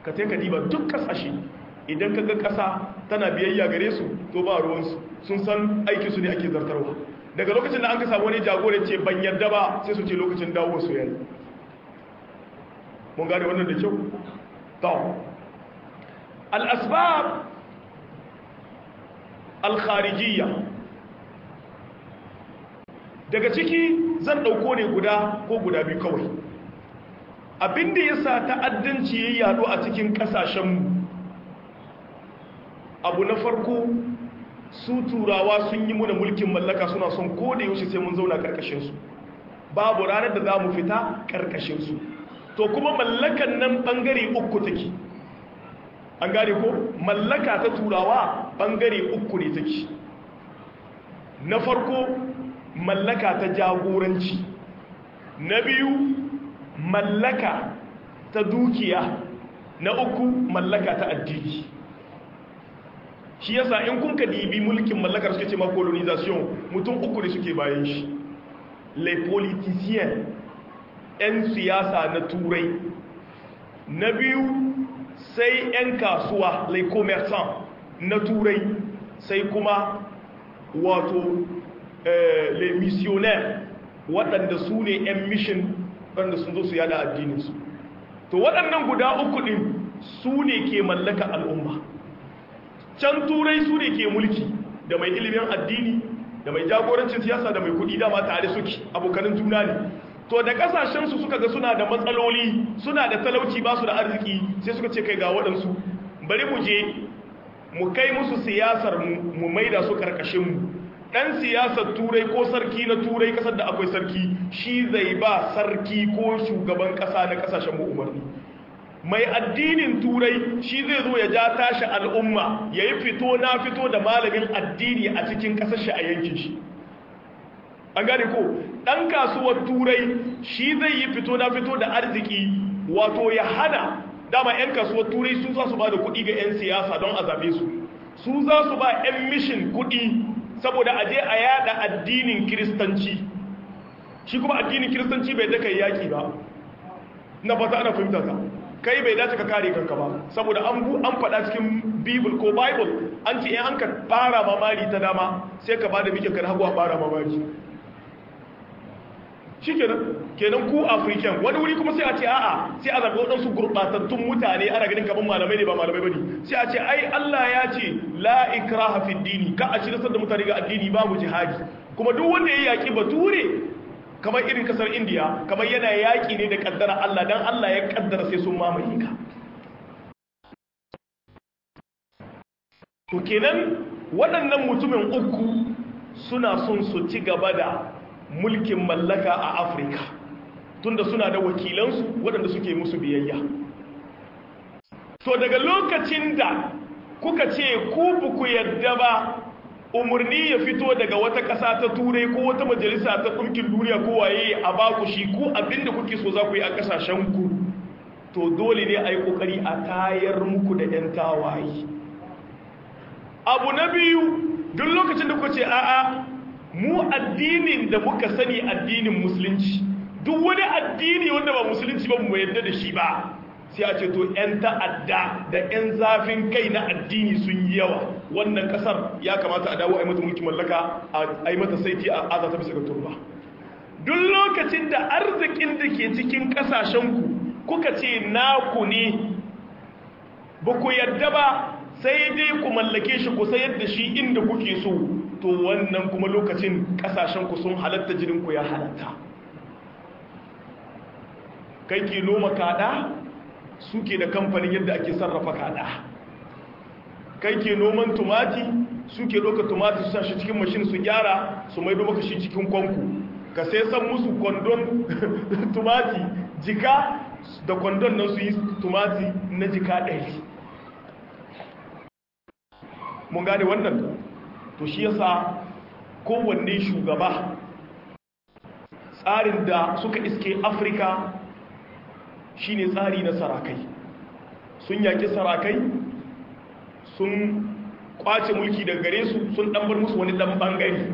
ka ta ka diba duk kasashe idan ka ga kasa tana biyayya gare su to ba ruwansu sun san aikin su ne ake zartarwa daga lokacin da an ka samu wani jagoran ce ban yarda ba sai su ce lokacin dawo su yayi mun gane wannan da kyau to al-asbab al-kharijiyya daga ciki zan dauko ne guda ko guda biyu kawai abinda yasa ta'addanci yayi yado a cikin kasashenmu abu na farko su turawa sun yi muna mulkin mallaka suna son ko da yaushe sai mun zauna karkashinsu babu ranar da za mu fita karkashinsu to kuma mallakan nan bangare uku take an gane ko mallaka ta turawa bangare uku ne take na farko mallaka ta jagoranci na biyu mallaka ta dukiya na uku mallaka ta addini shi yasa in kun ka dibi mulkin mallakar suke ce ma colonization mutum uku ne suke bayan shi les politiciens 'yan siyasa na turai na biyu sai 'yan kasuwa les commerçants na turai sai kuma wato les missionnaires waɗanda su ne 'yan mission waɗanda sun zo su yada addininsu to waɗannan guda uku ɗin su ne ke mallaka al'umma can turai su ne ke mulki da mai ilimin addini da mai jagorancin siyasa da mai kudi dama tare suke abokanin juna ne to da kasashensu suka ga suna da matsaloli suna da talauci ba su da arziki sai suka ce kai ga waɗansu bari mu je mu kai musu siyasar mu maida su karkashinmu ɗan siyasar turai ko sarki na turai ƙasar da akwai sarki shi zai ba sarki ko shugaban ƙasa na ƙasashen mu umarni mai addinin turai shi zai zo ya ja tashi al'umma ya yi fito na fito da malamin addini a cikin kasashe a yankin shi an gane ko ɗan kasuwar turai shi zai yi fito na fito da arziki wato ya hana dama 'yan kasuwar turai su za su ba da kuɗi ga 'yan siyasa don a zaɓe su su za su ba 'yan mishin kuɗi saboda a je a yada addinin kiristanci shi kuma addinin kiristanci bai daka yaƙi ba na fata ana fahimta ta kai bai dace ka kare kanka ba saboda an bu an faɗa cikin bible ko bible an ce in an ka fara mamari ta dama sai ka bada mikin ka hagu a fara mamari shikenan kenan ku african wani wuri kuma sai a ce a'a sai a zaɓi waɗansu gurɓatattun mutane ana ganin kaman malamai ne ba malamai bane sai a ce ai Allah ya ce la ikraha fi dini ka a ci da mutane ga addini babu jihadi kuma duk wanda ya yaki bature kamar irin kasar indiya kamar yana yaƙi ne da ƙaddara Allah don Allah ya ƙaddara sai sun mamaye ka to kenan waɗannan mutumin uku suna son su ci gaba da mulkin mallaka a afirka tunda suna da wakilansu waɗanda suke musu biyayya to daga lokacin da kuka ce ku buku yadda ba umarni ya fito daga wata ƙasa ta turai ko wata majalisa ta ɗumkin duniya ko waye a baku shi ko abinda kuke so za ku yi a ƙasashenku to dole ne a yi ƙoƙari a tayar muku da 'yan tawaye abu na biyu duk lokacin da kuka ce a'a mu addinin da muka sani addinin musulunci duk wani addini wanda ba musulunci ba mu yadda da shi ba sai a ce to 'yan ta'adda da 'yan zafin kai na addini sun yi yawa wannan kasar ya kamata a dawo a yi mata mulkin mallaka a yi mata saiti a aza ta bisa ga turba duk lokacin da arzikin da ke cikin kasashenku kuka ce naku ne ba ku yadda ba sai dai ku mallake shi ku sayar da shi inda kuke so to wannan kuma lokacin kasashenku sun halatta jirinku ya halatta kai ke noma kada suke da kamfanin yadda ake sarrafa kada kai ke noman tumati suke ɗauka tumati su shi cikin mashin su gyara su maido maka shi cikin kwanku ka sai san musu kwandon tumati jika da kwandon nan su yi tumati na jika ɗari mun gane wannan to shi yasa kowanne shugaba tsarin da suka iske afirka shine tsari na sarakai sun yaki sarakai sun kwace mulki daga gare su sun ɗanbar musu wani ɗan ɓangare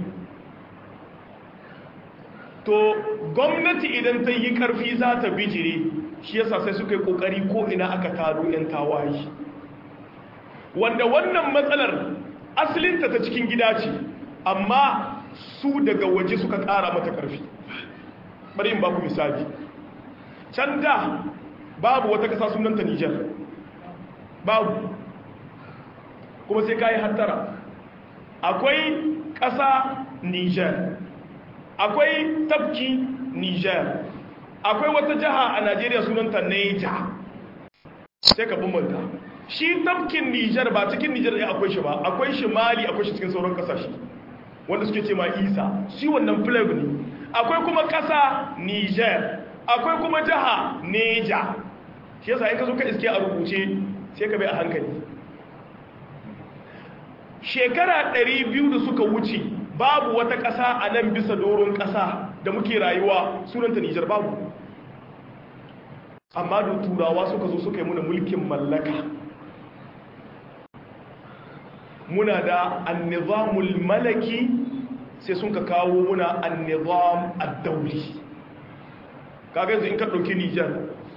to gwamnati idan ta yi ƙarfi za ta bijire shi yasa sai suka yi kokari ko ina aka taro 'yan tawaye wanda wannan matsalar asalinta ta cikin gida ce amma su daga waje suka kara mata karfi bari in baku misali can da babu wata kasa sunanta Nijar babu kuma sai kayi hattara akwai kasa Nijar akwai tafki Nijar akwai wata jiha a Najeriya sunanta Niger sai ka bambanta shi tafkin Nijar ba cikin Nijar ne akwai shi ba akwai shi Mali akwai shi cikin sauran kasashe wanda suke ce ma Isa shi wannan flag ne akwai kuma kasa Niger akwai kuma jiha Niger shi yasa in ka zo ka iske a rubuce sai ka bai a hankali shekara 200 da suka wuce babu wata ƙasa a nan bisa doron ƙasa da muke rayuwa sunanta Nijar babu amma da turawa suka zo suka yi muna mulkin mallaka muna da annizamul malaki sai sun ka kawo muna annizam addauli kaga yanzu in ka ɗauki Nijar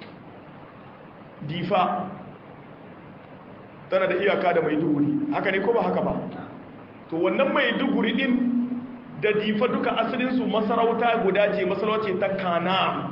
difa tana da iyaka da maiduguri haka ne ko ba haka ba to wannan maiduguri din da difa duka asalinsu masarauta guda ce masarauta ta kana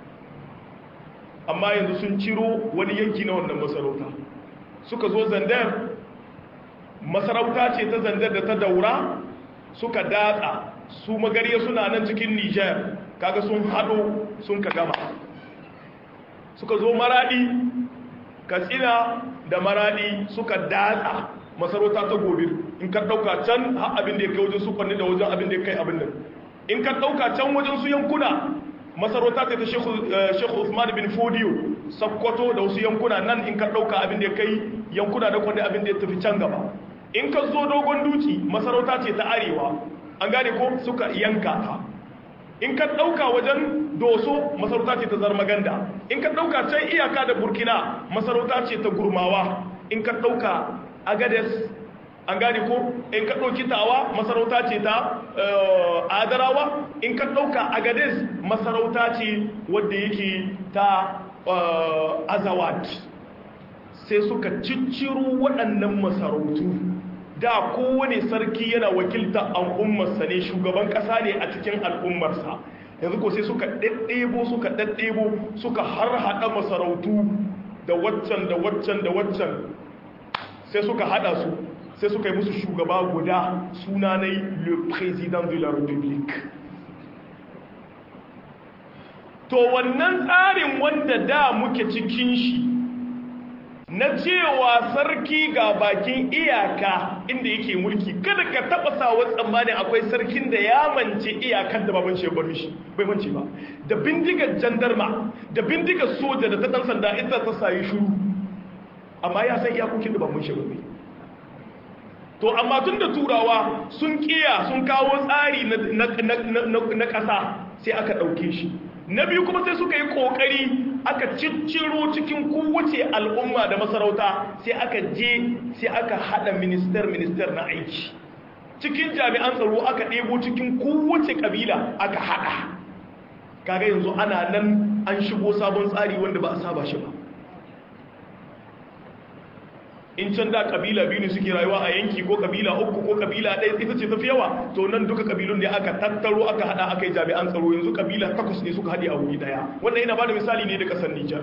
amma yanzu sun ciro wani yanki na wannan masarauta suka zo zandar masarauta ce ta zandar da ta daura suka datsa su magariya suna nan cikin niger kaga sun hado sun ka gama suka zo maradi katsina da maradi suka datsa masarauta ta gobe in ka dauka can har abin da ya kai wajen su kwanne da wajen abin da ya kai abin nan in ka dauka can wajen su yankuna masarauta ta ta shekhu usman bin fodiyo sakkwato da wasu yankuna nan in ka dauka abin da ya kai yankuna da kwanne abin da ya tafi can gaba in ka zo dogon duci masarauta ce ta arewa an gane ko suka yanka ta in ka dauka wajen doso masarauta ce ta zarmaganda in ka dauka can iyaka da burkina masarauta ce ta gurmawa in ka dauka agades an gane ko in ka ɗauki tawa masarauta ce ta adarawa in ka ɗauka agades masarauta ce wadda yake ta azawad sai suka cicciro waɗannan masarautu da kowane sarki yana wakilta al'ummarsa ne shugaban ƙasa ne a cikin al'ummarsa yanzu ko sai suka ɗaɗɗebo suka ɗaɗɗebo suka har haɗa masarautu da waccan da waccan da waccan sai suka hada su sai suka yi musu shugaba guda sunanai le président de la république to wannan tsarin wanda da muke cikin shi na cewa sarki ga bakin iyaka inda yake mulki kada ka taba sawa tsammanin akwai sarkin da ya mance iyakar da baban shi bar mishi bai mance ba da bindigar jandarma da bindigar soja da ta dan sanda ita ta sayi shuru amma ya san iyakokin da baban shi bai to amma tun da turawa sun kiya sun kawo tsari na ƙasa sai aka ɗauke shi na biyu kuma sai suka yi ƙoƙari aka cicciro cikin kowace al'umma da masarauta sai aka je sai aka haɗa minister-minister na aiki cikin jami'an tsaro aka ɗebo cikin kowace ƙabila aka haɗa kaga yanzu ana nan an shigo sabon tsari wanda ba a saba shi ba in can da kabila biyu ne suke rayuwa a yanki ko kabila uku ko kabila ɗaya ita ce tafi yawa to nan duka kabilun da aka tattaro aka hada aka yi jami'an tsaro yanzu kabila takwas ne suka haɗe a wuri ɗaya wannan yana bada misali ne da ƙasar Nijar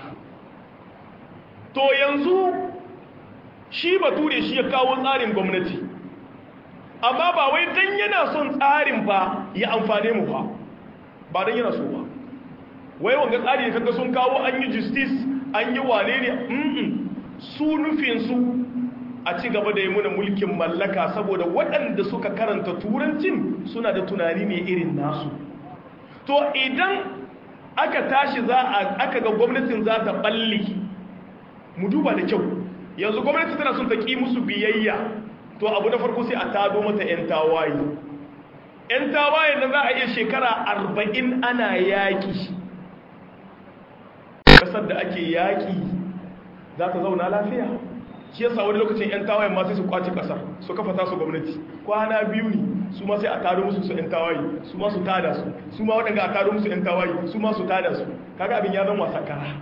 to yanzu shi bature shi ya kawo tsarin gwamnati amma ba wai dan yana son tsarin ba ya amfane mu ba ba dan yana so ba wai wanga tsari da kaga sun kawo an yi justice an yi wane ne su nufinsu a ci gaba da yi muna mulkin mallaka saboda waɗanda suka karanta turancin suna da tunani ne irin nasu to idan aka tashi za a aka ga gwamnatin za ta balli mu duba da kyau yanzu gwamnati tana son ta ƙi musu biyayya to abu na farko sai a tado mata 'yan tawaye 'yan tawaye na za a iya shekara arba'in ana yaƙi ƙasar da ake yaƙi za ta zauna lafiya shi yasa wani lokacin 'yan tawayen ma sai su kwace kasar su kafa tasu gwamnati kwana biyu ne su ma sai a taro musu su 'yan tawaye su ma su tada su su ma waɗanda a taro musu 'yan tawaye su ma su tada su kaga abin ya zama wasa kara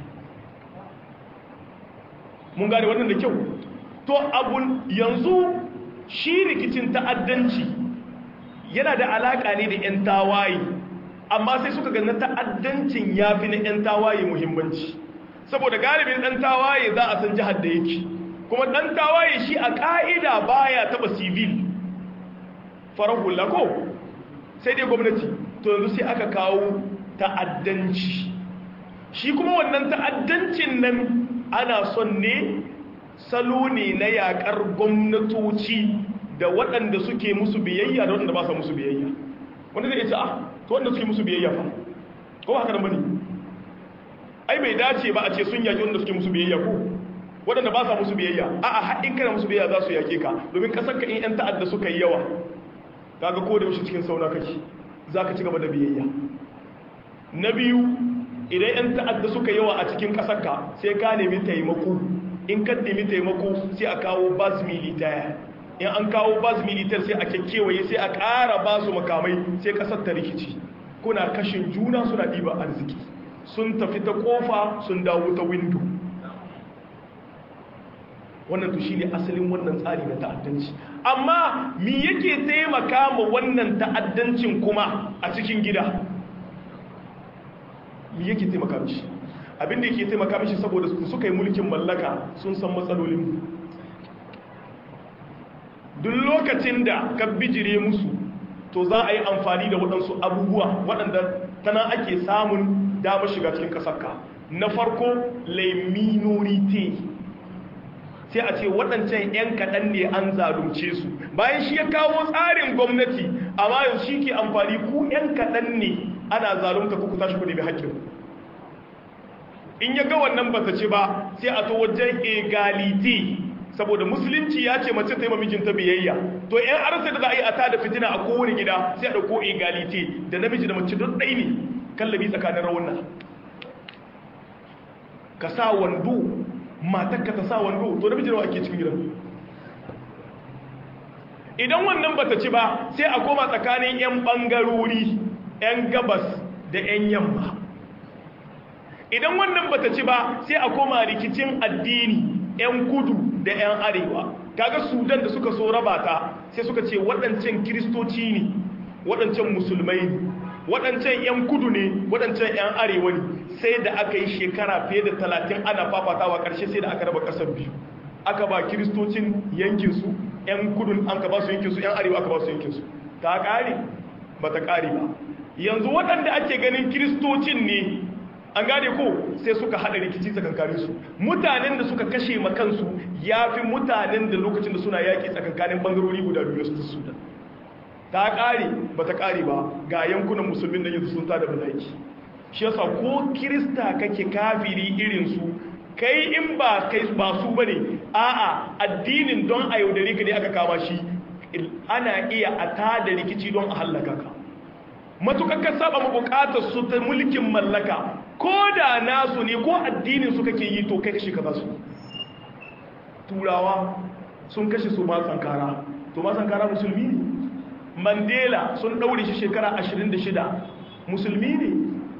mun gane wannan da kyau to abun yanzu shi rikicin ta'addanci yana da alaƙa ne da 'yan tawaye amma sai suka gana ta'addancin ya fi na 'yan tawaye muhimmanci saboda galibin ɗan tawaye za a san jihar da yake kuma ɗan tawaye shi a ƙa'ida baya taɓa civil farar hula ko sai dai gwamnati to yanzu sai aka kawo ta'addanci shi kuma wannan ta'addancin nan ana son ne salo ne na yaƙar gwamnatoci da waɗanda suke musu biyayya da waɗanda ba sa musu biyayya wanda zai ce ah to wanda suke musu biyayya fa ko haka nan bane ai bai dace ba a ce sun yaki wanda suke musu biyayya ko waɗanda ba sa musu biyayya a'a haɗin kana musu biyayya za su yake ka domin kasar ka in yan ta'adda suka yi yawa kaga ko da yaushe cikin sauna kake zaka ci gaba da biyayya na biyu idan yan ta'adda suka yawa a cikin kasar ka sai ka nemi taimako in ka nemi taimako sai a kawo bas militaya in an kawo bas militar sai a kyakkyewaye sai a ƙara ba su makamai sai ƙasar ta rikici kuna kashin juna suna ɗiba arziki sun tafi ta ƙofa sun dawo ta windo wannan to shi ne asalin wannan tsari na ta'addanci amma mi yake taimaka ma wannan ta'addancin kuma a cikin gida mi yake taimaka mishi abinda yake taimaka mishi saboda suka yi mulkin mallaka sun san matsalolin duk lokacin da ka bijire musu to za a yi amfani da waɗansu abubuwa waɗanda tana ake samun damar shiga cikin ƙasarka na farko le minorite sai a ce waɗancan 'yan kaɗan ne an zalunce su bayan shi ya kawo tsarin gwamnati amma yanzu shi ke amfani ku 'yan kaɗan ne ana zalunta ku tashi ku nemi haƙƙin in ya ga wannan ba ta ci ba sai a to wajen egalite saboda musulunci ya ce mace ta yi mamijinta biyayya to yan arsa da za a yi a tada fitina a kowane gida sai a ɗauko egalite da namiji da mace don ɗai ne kallabi tsakanin rawunan ka sa wando matakka ta sa wando to namiji nawa ake cikin gidan idan wannan bata ci ba sai a koma tsakanin yan ɓangarori yan gabas da yan yamma idan wannan bata ci ba sai a koma rikicin addini 'yan kudu da 'yan arewa kaga sudan da suka so raba ta sai suka ce waɗancan kiristoci ne waɗancan musulmai ne waɗancan 'yan kudu ne waɗancan 'yan arewa ne sai da aka yi shekara fiye da talatin ana fafatawa ƙarshe sai da aka raba ƙasar biyu aka ba kiristocin yankinsu 'yan kudun an ka ba su yankinsu 'yan arewa aka ba su yankinsu ta ƙare ba ta ƙare ba yanzu waɗanda ake ganin kiristocin ne an gane ko sai suka hada rikici tsakankanin su mutanen da suka kashe makansu ya fi mutanen da lokacin da suna yaƙi tsakankanin bangarori guda biyu su sudan ta ƙare ba ta ƙare ba ga yankunan musulmin da yanzu sun tada balaiki shi yasa ko kirista kake kafiri irin su kai in ba kai ba su bane a'a addinin don a yaudare ka ne aka kama shi ana iya a tada rikici don a hallaka ka matukar ka saba bukatar su ta mulkin mallaka ko da nasu ne ko addinin su kake yi to kai kashe ka su turawa sun kashe su ma sankara to ma sankara musulmi ne mandela sun daure shi shekara 26 musulmi ne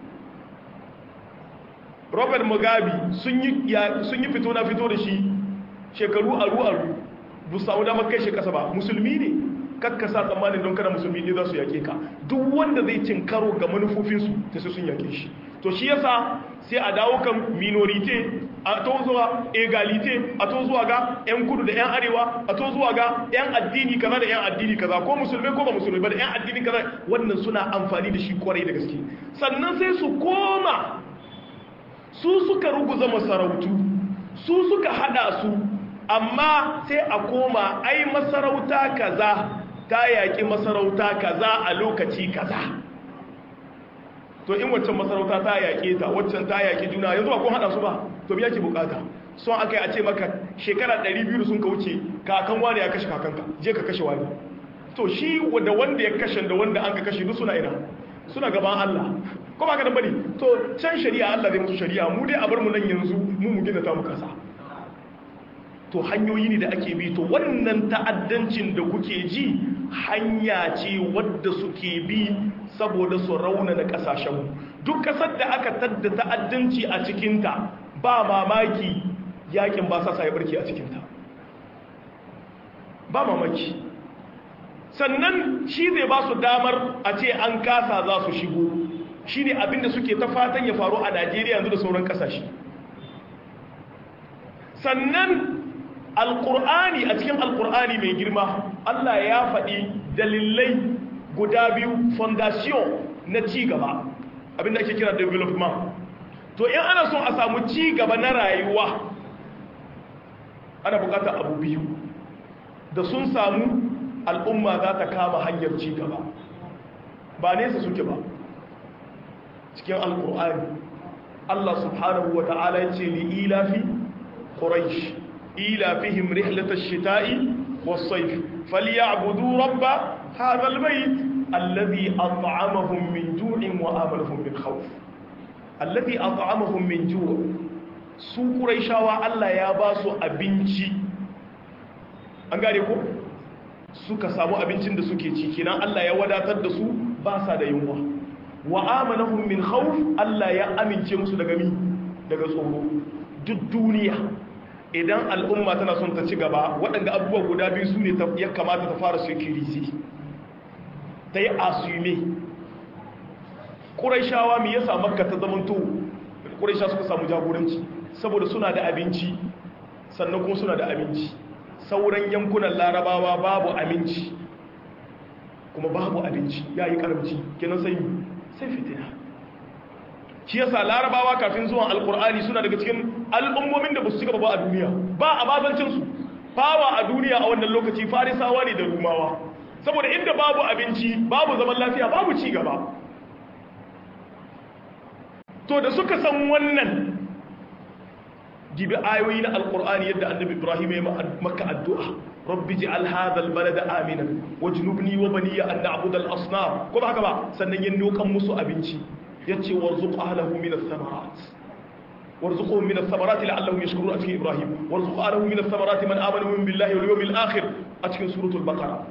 robert mugabe sun yi fito na fito da shi shekaru aru-aru bu samu damar kai shi kasa ba musulmi ne kakkasa tsammanin don kada musulmi ne za su yake ka duk wanda zai cin karo ga manufofinsu ta sai sun yake shi to shi yasa sai a dawo kan minorite a to zuwa egalite a to zuwa ga yan kudu da yan arewa a to zuwa ga yan addini kaza da yan addini kaza ko musulmai ko ba musulmai ba da yan addini kaza wannan suna amfani da shi kwarai da gaske sannan sai su koma su suka ruguza masarautu su suka hada su amma sai a koma ai masarauta kaza ta yaƙi masarauta kaza a lokaci kaza to in waccan masarauta ta yaƙe ta waccan ta yaƙi juna yanzu ba kun haɗa su ba to biya ke bukata son aka yi a ce maka shekara 200 sun ka wuce kakan wani ya kashe kakanka je ka kashe wani to shi da wanda ya kashe da wanda an ka kashe duk suna ina suna gaban Allah ko ba ka da bane to can shari'a Allah zai musu shari'a mu dai a bar mu nan yanzu mu mu gina ta mu kasa to hanyoyi ne da ake bi to wannan ta'addancin da kuke ji hanya ce wadda suke bi saboda su raunana kasashenmu duk kasar da aka tadda ta'addanci a cikinta ba mamaki yakin ba sa ya barke a cikinta ba mamaki sannan shi zai ba su damar a ce an kasa za su shigo shi ne abinda suke ta fatan ya faru a najeriya yanzu da sauran kasashe sannan alkur'ani a cikin alkur'ani mai girma allah ya faɗi dalilai guda biyu fondation na cigaba abinda ake kira development to in ana son a samu cigaba na rayuwa ana bukatar abu biyu da sun samu al'umma za ta kama hanyar cigaba ba nesa suke ba cikin alkur'ani allah subhanahu wa ta'ala ya ce li ilafi quraish ilafihim rihlatash shita'i was-sayf falyabudu rabb hadha al-bayt alladhi at'amahum min ju'in wa amalahum min khawf alladhi at'amahum min ju' su quraishawa Allah ya ba su abinci an gane ko suka samu abincin da suke ci kenan Allah ya wadatar da su ba sa da yunwa wa amanahum min khawf Allah ya amince musu daga mi daga tsoro duk duniya idan al'umma tana son ta ci gaba waɗanda abubuwa guda biyu su ne ya kamata ta fara security ta yi asume ƙuraishawa mai yasa makka ta zamanto ƙuraisha suka samu jagoranci saboda suna da abinci sannan kuma suna da abinci sauran yankunan larabawa babu aminci kuma babu abinci ya yi karamci kenan sai sai fitina shi yasa larabawa kafin zuwan alkur'ani suna daga cikin al'ummomin da ba su ci gaba ba a duniya ba a bazancinsu fawa a duniya a wannan lokaci farisawa ne da rumawa saboda inda babu abinci babu zaman lafiya babu ci gaba to da suka san wannan gibi ayoyi na alkur'ani yadda annabi ibrahim ya maka addu'a rabbi ji'al hadha albalada aminan wajnubni wa baniya an na'budu al-asnam ko ba haka ba sannan yin nokan musu abinci yace warzuq ahlahu min ath-thamarat warzuqhum min ath-thamarati la'allahum yashkurun a cikin ibrahim warzuq ahlahu min ath-thamarati man amana min billahi wal yawmil akhir a cikin suratul baqara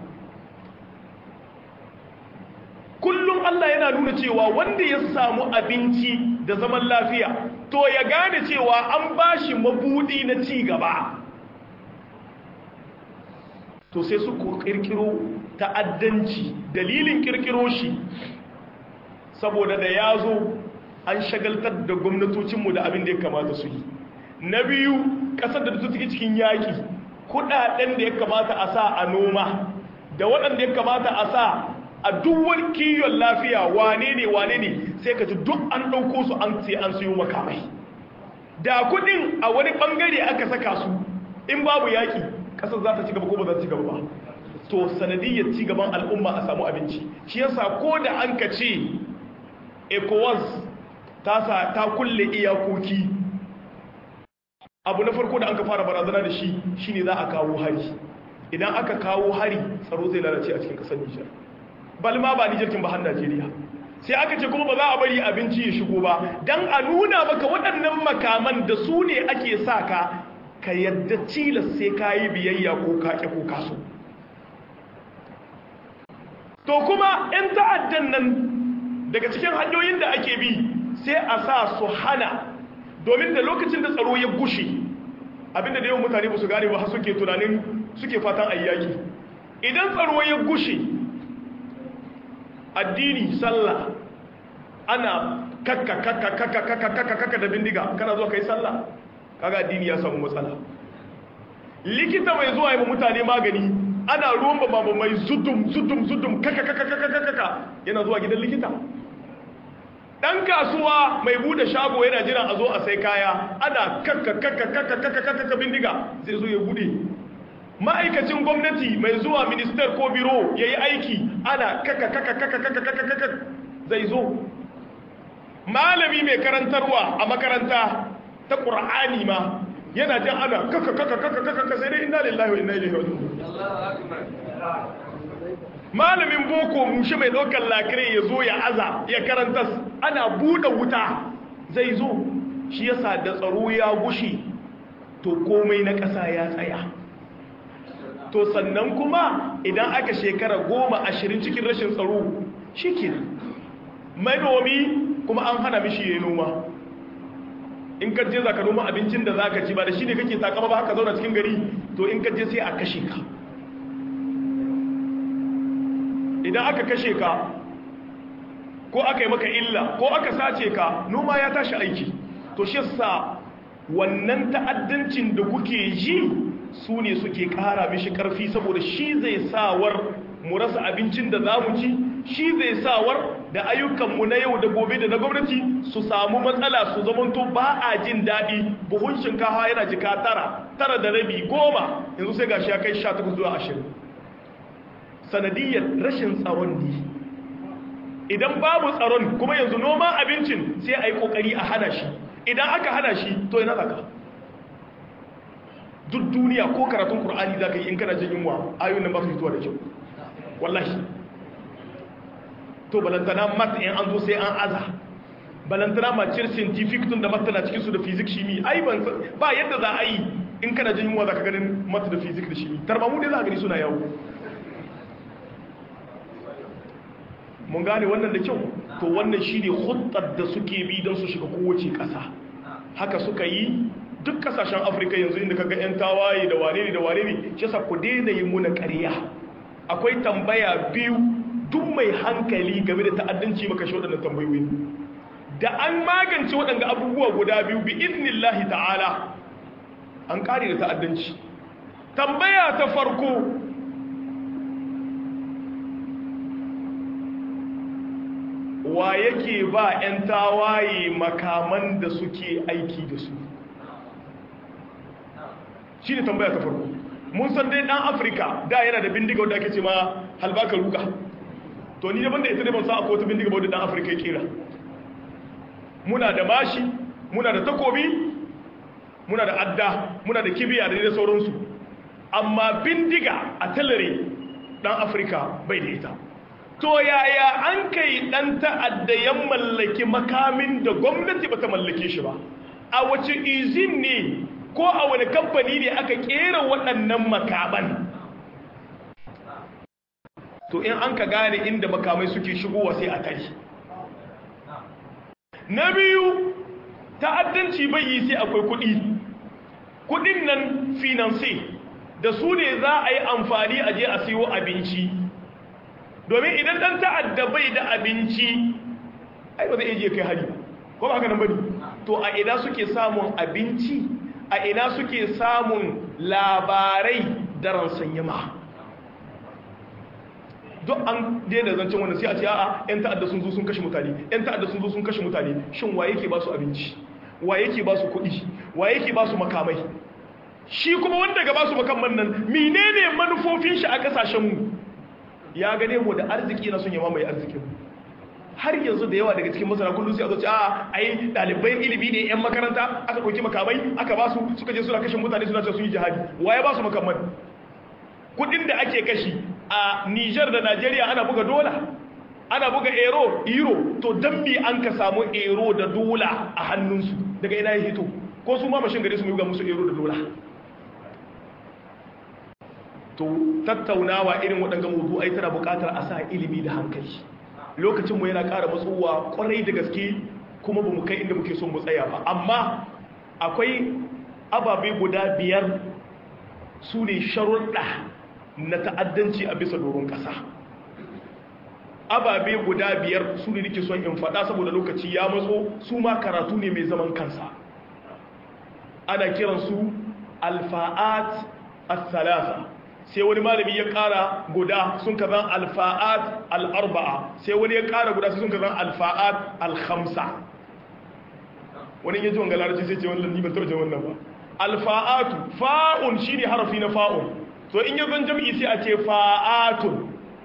kullum Allah yana nuna cewa wanda ya samu abinci da zaman lafiya to ya gane cewa an bashi mabudi na ci gaba to sai su kirkiro ta'addanci dalilin kirkiro shi saboda da ya zo an shagaltar da gwamnatocinmu da abin da ya kamata su yi na biyu ƙasar da take cikin yaƙi kuɗaɗen da ya kamata a sa a noma da waɗanda ya kamata a sa a duwar kiyon lafiya wane ne wane ne sai ka ji duk an ɗauko su an sai an siyo makamai da kuɗin a wani ɓangare aka saka su in babu yaƙi ƙasar za ta ci gaba ko ba za ta ci gaba ba to sanadiyyar ci gaban al'umma a samu abinci shi yasa ko da an ka ce ecowas ta sa ta kulle iyakoki abu na farko da an ka fara barazana da shi shine za a kawo hari idan aka kawo hari tsaro zai lalace a cikin ƙasar nijar balma ba nijar kin ba har najeriya sai aka ce kuma ba za a bari abinci ya shigo ba don a nuna maka waɗannan makaman da su ne ake sa ka ka yadda cilas sai ka yi biyayya ko kaƙe ko kaso to kuma 'yan ta'addan nan daga cikin hanyoyin da ake bi sai a sa su hana domin da lokacin da tsaro ya gushe abinda da yawan mutane ba su gane ba har suke tunanin suke fatan ayyaki idan tsaro ya gushe addini sallah ana kakka kakka kakka kakka kakka kakka da bindiga kana zuwa kai sallah kaga addini ya samu matsala likita mai zuwa yi mutane magani ana ruwan ba mai zudum zudum zudum kakka kakka kakka kakka yana zuwa gidan likita dan kasuwa mai bude shago yana jiran a zo a sai kaya ana kakka kakka kakka kakka kakka bindiga zai zo ya bude ma'aikacin gwamnati mai zuwa minister ko biro ya yi aiki ana kaka kaka kaka kaka kaka kaka zai zo malami mai karantarwa a makaranta ta ƙura'ani ma yana jan ana kaka kaka kaka kaka sai dai inna lillahi wa inna ilaihi raji'un malamin boko mushe mai ɗaukar lakire ya zo ya aza ya karanta ana buɗe wuta zai zo shi yasa da tsaro ya gushi to komai na ƙasa ya tsaya to sannan kuma idan aka shekara goma ashirin cikin rashin tsaro shi ke manomi kuma an hana mishi ya noma in ka je za ka noma abincin da za ka ci ba da shi ne kake takama ba haka zauna cikin gari to in ka je sai a kashe ka idan aka kashe ka ko aka yi maka illa ko aka sace ka noma ya tashi aiki to shi sa wannan ta'addancin da kuke ji su ne suke kara mishi karfi saboda shi zai sawar mu rasa abincin da za mu ci shi zai sawar da ayyukanmu na yau da gobe da na gwamnati su samu matsala su zamanto ba a jin daɗi buhun shinkafa yana jika tara tara da rabi goma yanzu sai gashi ya kai sha takwas zuwa ashirin sanadiyar rashin tsaron ne idan babu tsaron kuma yanzu noman abincin sai a yi ƙoƙari a hana shi idan aka hana shi to yana zaka duk duniya ko karatun ƙur'ani za ka yi in kana jin yunwa ayoyin nan ba su fitowa da kyau wallahi to balantana mat in an zo sai an aza balantana macir scientific tun da matana cikin su da fizik shimi ai ban ba yadda za a yi in kana jin yunwa za ka ganin mat da fizik da shimi tarbamu dai za a gani suna yawo mun gane wannan da kyau to wannan shi ne hudar da suke bi don su shiga kowace ƙasa haka suka yi duk kasashen afirka yanzu inda kaga 'yan tawaye da wane ne da wane ne shi sa ku daina yi muna ƙarya akwai tambaya biyu duk mai hankali game da ta'addanci maka shi waɗannan tambayoyi da an magance waɗanda abubuwa guda biyu bi iznillahi ta'ala an ƙare da ta'addanci tambaya ta farko wa yake ba 'yan tawaye makaman da suke aiki da su shi ne tambaya ta farko mun san dai dan afirka da yana da bindiga wadda ake ce ma halbaka ruka to ni daban da ita ne ban sa akwai wata bindiga wadda dan afirka ya kera muna da mashi muna da takobi muna da adda muna da kibiya da da sauransu amma bindiga a talare dan afirka bai da ita to yaya an kai dan ta'adda ya mallaki makamin da gwamnati bata mallake shi ba a wace izin ne ko a wani kamfani ne aka kera waɗannan makaman to in an ka gane inda makamai suke shigowa sai a tari na biyu ta'addanci bai yi sai akwai kuɗi kuɗin nan finance da su ne za a yi amfani a je a siyo abinci domin idan ɗan ta'adda bai da abinci ai ba zai iya je kai hari ko ba haka nan bane to a ina suke samun abinci a ina suke samun labarai da ransanyama duk an daina zancen wanda sai a ce a'a yan ta'adda sun zo sun kashe mutane yan ta'adda sun zo sun kashe mutane shin wa yake ba su abinci wa yake ba su kuɗi wa yake ba su makamai shi kuma wanda ga ba su makamman nan menene manufofin shi a kasashen mu ya gane mu da arziki na sun yama mai arzikin har yanzu da yawa daga cikin masana kullum sai a zoce a ai ɗalibai ilimi ne yan makaranta aka ɗauki makamai aka ba su suka je suna kashe mutane suna ce sun yi jihadi wa ya ba su makamman kudin da ake kashi a Niger da Najeriya ana buga dola ana buga euro euro to dan me an ka samu euro da dola a hannunsu daga ina ya hito ko su ma mashin gare su mu ga musu euro da dola to tattaunawa irin waɗanga mawdu'ai tana buƙatar a sa ilimi da hankali lokacin mu yana ƙara matsowa kwarai da gaske kuma ba mu kai inda muke so mu tsaya ba amma akwai ababe guda biyar su ne sharuɗa na ta'addanci a bisa doron ƙasa ababe guda biyar su ne nake son in faɗa saboda lokaci ya matso su ma karatu ne mai zaman kansa ana kiransu alfa'at as-salasa sai wani malami ya ƙara guda sun ka zan alfa'at al-arba'a sai wani ya ƙara guda sun ka zan alfa'at al-khamsa wani ya ji wanga larabci sai ce wani lanni ban taɓa jin wannan ba alfa'atu fa'un shine harafi na fa'un to in yazan jam'i sai a ce fa'atun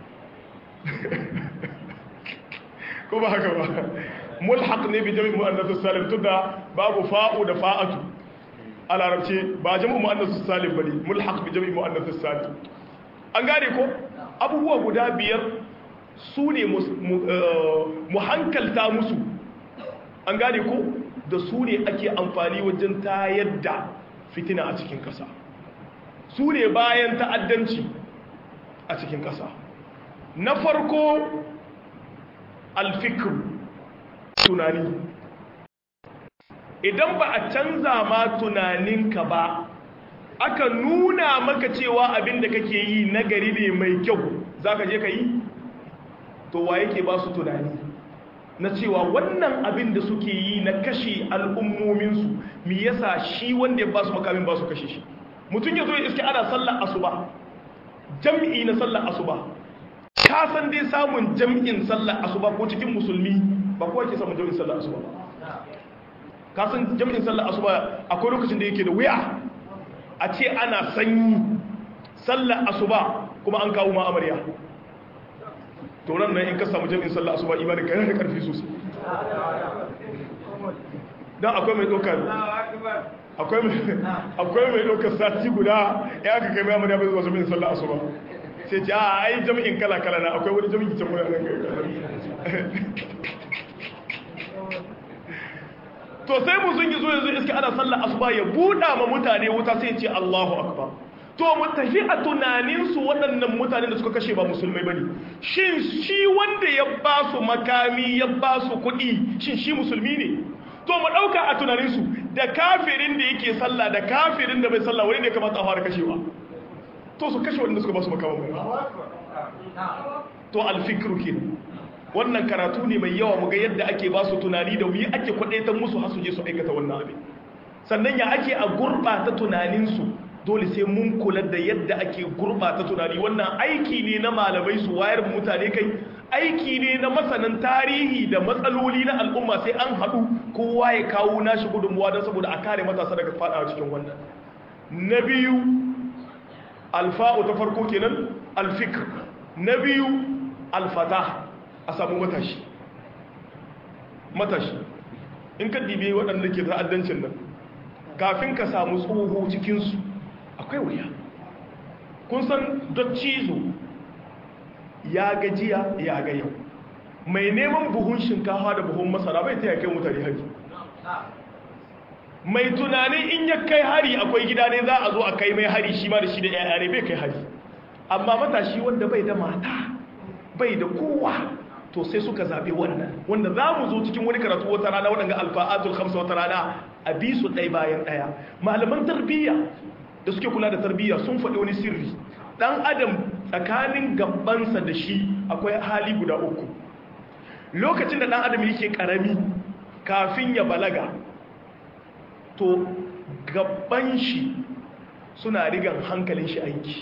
ko ba haka ba mulhaq ne bi jami'i muannath salim tunda babu fa'u da fa'atu a larabce ba jami'i muannath salim bane mulhaq bi jami'i muannath salim an gane ko abubuwa guda biyar su ne mu hankalta musu an gane ko da su ne ake amfani wajen tayar da fitina a cikin ƙasa su ne bayan ta'addanci a cikin ƙasa na farko alfikir tunani idan ba a canza ma tunaninka ba aka nuna maka cewa abin da kake yi na gari ne mai kyau za ka je ka yi to wa yake ba su tunani na cewa wannan abin da suke yi na kashe al'ummominsu mi yasa shi wanda ya ba su makamin ba su kashe shi mutum ya zo ya iske ana sallar asuba jam'i na sallar asuba ka san dai samun jam'in sallar asuba ko cikin musulmi ba kowa ke samun jam'in sallar asuba ka san jam'in sallar asuba akwai lokacin da yake da wuya a ce ana sanyi sallar asuba kuma an kawo ma amarya to ran nan in ka samu jami'in sallah asuba imanin ka yana da karfi sosai dan akwai mai dokar akwai mai akwai mai dokar sati guda ya aka kai mai amarya bai zuwa jami'in sallah asuba sai ce a ai jami'in kala kala na akwai wani jami'in can muna nan to sai mu sun yi zo yanzu iska ana sallah asuba ya buɗa ma mutane wuta sai ya ce Allahu akbar to mu tafi a tunaninsu waɗannan mutanen da suka kashe ba musulmai ba ne shin shi wanda ya ba su makami ya ba su kuɗi shin shi musulmi ne to mu ɗauka a tunaninsu da kafirin da yake sallah da kafirin da bai sallah wani ne kamata a fara kashewa to su kashe waɗanda suka ba su makaman ba to alfikiru ke wannan karatu ne mai yawa mu ga yadda ake ba su tunani da wuyi ake kwaɗaitan musu har su je su aikata wannan abin sannan ya ake a gurɓata tunaninsu dole sai mun kula da yadda ake gurbata tunani wannan aiki ne na malamai su wayar mutane kai aiki ne na masanan tarihi da matsaloli na al'umma sai an haɗu kowa ya kawo nashi gudunmuwa don saboda a kare matasa daga fadawa cikin wannan na biyu alfa'u ta farko kenan alfikr na biyu alfata a samu matashi matashi in ka dibe waɗanda ke ta'addancin nan kafin ka samu tsoho cikinsu akwai wuya kun san cizo ya gajiya ya ga yau mai neman buhun shinkafa da buhun masara bai ta kai mutane hari mai tunanin in ya kai hari akwai gida ne za a zo a kai mai hari shi ma da shi da yaya ne bai kai hari amma matashi wanda bai da mata bai da kowa to sai suka zaɓe wannan wanda za mu zo cikin wani karatu wata rana waɗanda alfa'atul hamsa wata rana a bi su ɗai bayan ɗaya malaman tarbiyya da suke kula da tarbiyya sun faɗi wani sirri ɗan adam tsakanin gabansa da shi akwai hali guda uku lokacin da ɗan adam yake ƙarami kafin ya balaga to gaban shi suna rigan hankalin shi aiki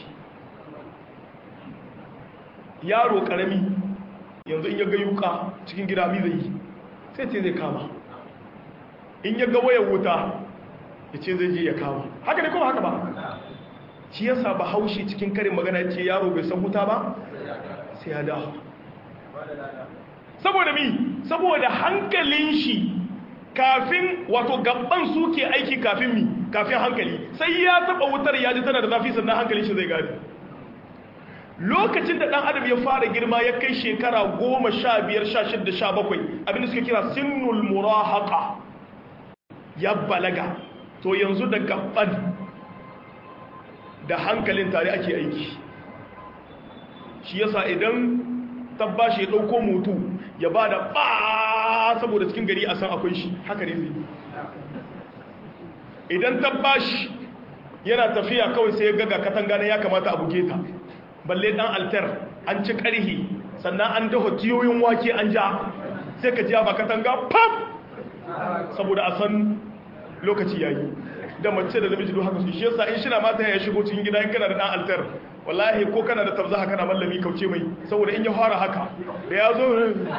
yaro ƙarami yanzu in ya ga yuka cikin gida mi zai yi sai ce zai kama in ya ga wayar wuta ya ce zai je ya kama haka ne kuma haka ba shi yasa ba haushi cikin karin magana ce yaro bai san wuta ba sai ya dawo saboda mi saboda hankalin shi kafin wato gaban suke aiki kafin mi kafin hankali sai ya taba wutar ya ji tana da zafi sannan hankalin shi zai gani lokacin da dan adam ya fara girma ya kai shekara goma sha biyar sha shidda sha bakwai abinda suka kira sinnul murahaka ya balaga to yanzu da gaban da hankalin tare ake aiki shi yasa idan tabbashi ya dauko mutu ya ba da ba saboda cikin gari a san akwai shi haka ne zai idan tabbashi yana tafiya kawai sai ya gaga katanga na ya kamata a buge ta balle dan altar an ci karhi sannan an dafa tiyoyin wake an ja sai ka ji ba katanga pam saboda a san lokaci yayi da mace da namiji duk haka su shi yasa in shina mata ya shigo cikin gida in kana da dan altar wallahi ko kana da tabzaha kana mallami kauce mai saboda in ya fara haka da ya zo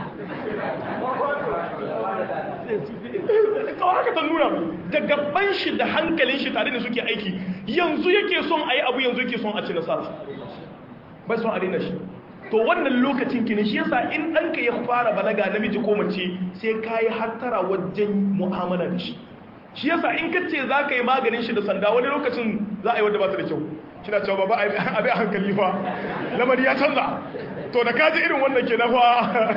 kawai haka ta nuna da gaban shi da hankalin shi tare da suke aiki yanzu yake son a yi abu yanzu yake son a ci nasara bai son a daina shi to wannan lokacin kini shi yasa in ɗanka ya fara balaga namiji ko mace sai ka yi hattara wajen mu'amala da shi shi yasa in ka ce za ka yi maganin shi da sanda wani lokacin za a yi wadda ba ta da kyau kina cewa ba abin a hankali fa lamari ya canza to da kaji irin wannan ke na fa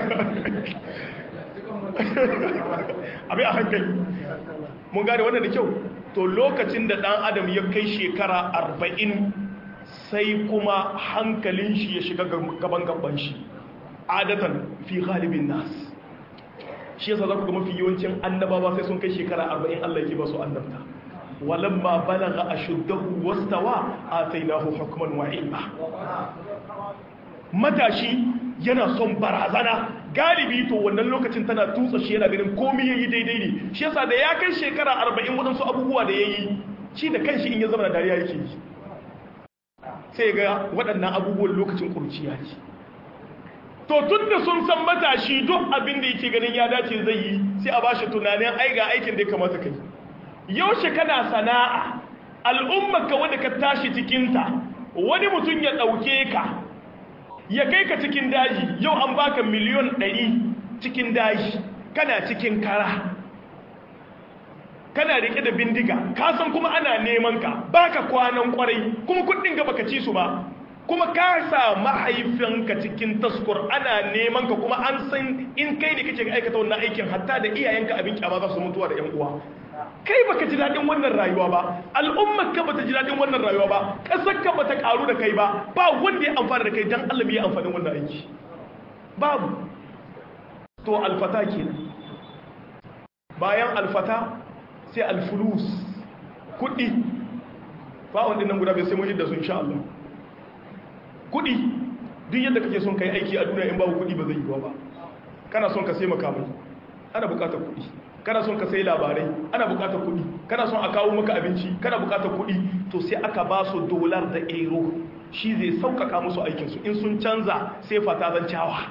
abin a hankali mun gane wannan da kyau to lokacin da dan adam ya kai shekara arba'in sai kuma hankalin shi ya shiga gaban gaban shi adatan fi ghalibin nas shi yasa za ku ga mafi yawancin annabawa sai sun kai shekara 40 Allah yake ba su annabta walamma balagha ashuddahu wastawa atainahu hukman wa ilma matashi yana son barazana galibi to wannan lokacin tana tutsa shi yana ganin komai yayi daidai ne shi yasa da ya kai shekara 40 wadansu abubuwa da yayi shi da kanshi in ya zama da dariya yake yi sai ga waɗannan abubuwan lokacin kurciya ne to tun da sun san matashi duk abin da yake ganin ya dace zai yi sai a bashi tunanin ai ga aikin da ya kamata kai yaushe kana sana'a al'ummar ka wanda ka tashi cikinta wani mutum ya ɗauke ka ya kai ka cikin daji yau an baka miliyon ɗari cikin daji kana cikin kara kana rike da bindiga ka san kuma ana neman ka baka kwanan kwarai kuma kuɗin ga baka ci su ba kuma ka sa mahaifinka cikin taskur ana neman ka kuma an san in kai ne kake aikata wannan aikin hatta da iyayenka abin kyama za su mutuwa da yan uwa kai baka ji daɗin wannan rayuwa ba al'ummar ka bata ji daɗin wannan rayuwa ba ƙasar ka bata karu da kai ba ba wanda ya amfana da kai dan Allah ya amfani wannan aiki babu to alfata kenan bayan alfata sai alfulus kuɗi fa'on ɗin nan guda bai sai mun da su insha Allah kuɗi duk yadda kake son kai aiki a duniya in babu kuɗi ba zai yi ba kana son ka sai makamai ana buƙatar kuɗi kana son ka sai labarai ana buƙatar kuɗi kana son a kawo maka abinci kana buƙatar kuɗi to sai aka ba su dolar da euro shi zai sauƙaƙa musu aikinsu in sun canza sai fata zan cawa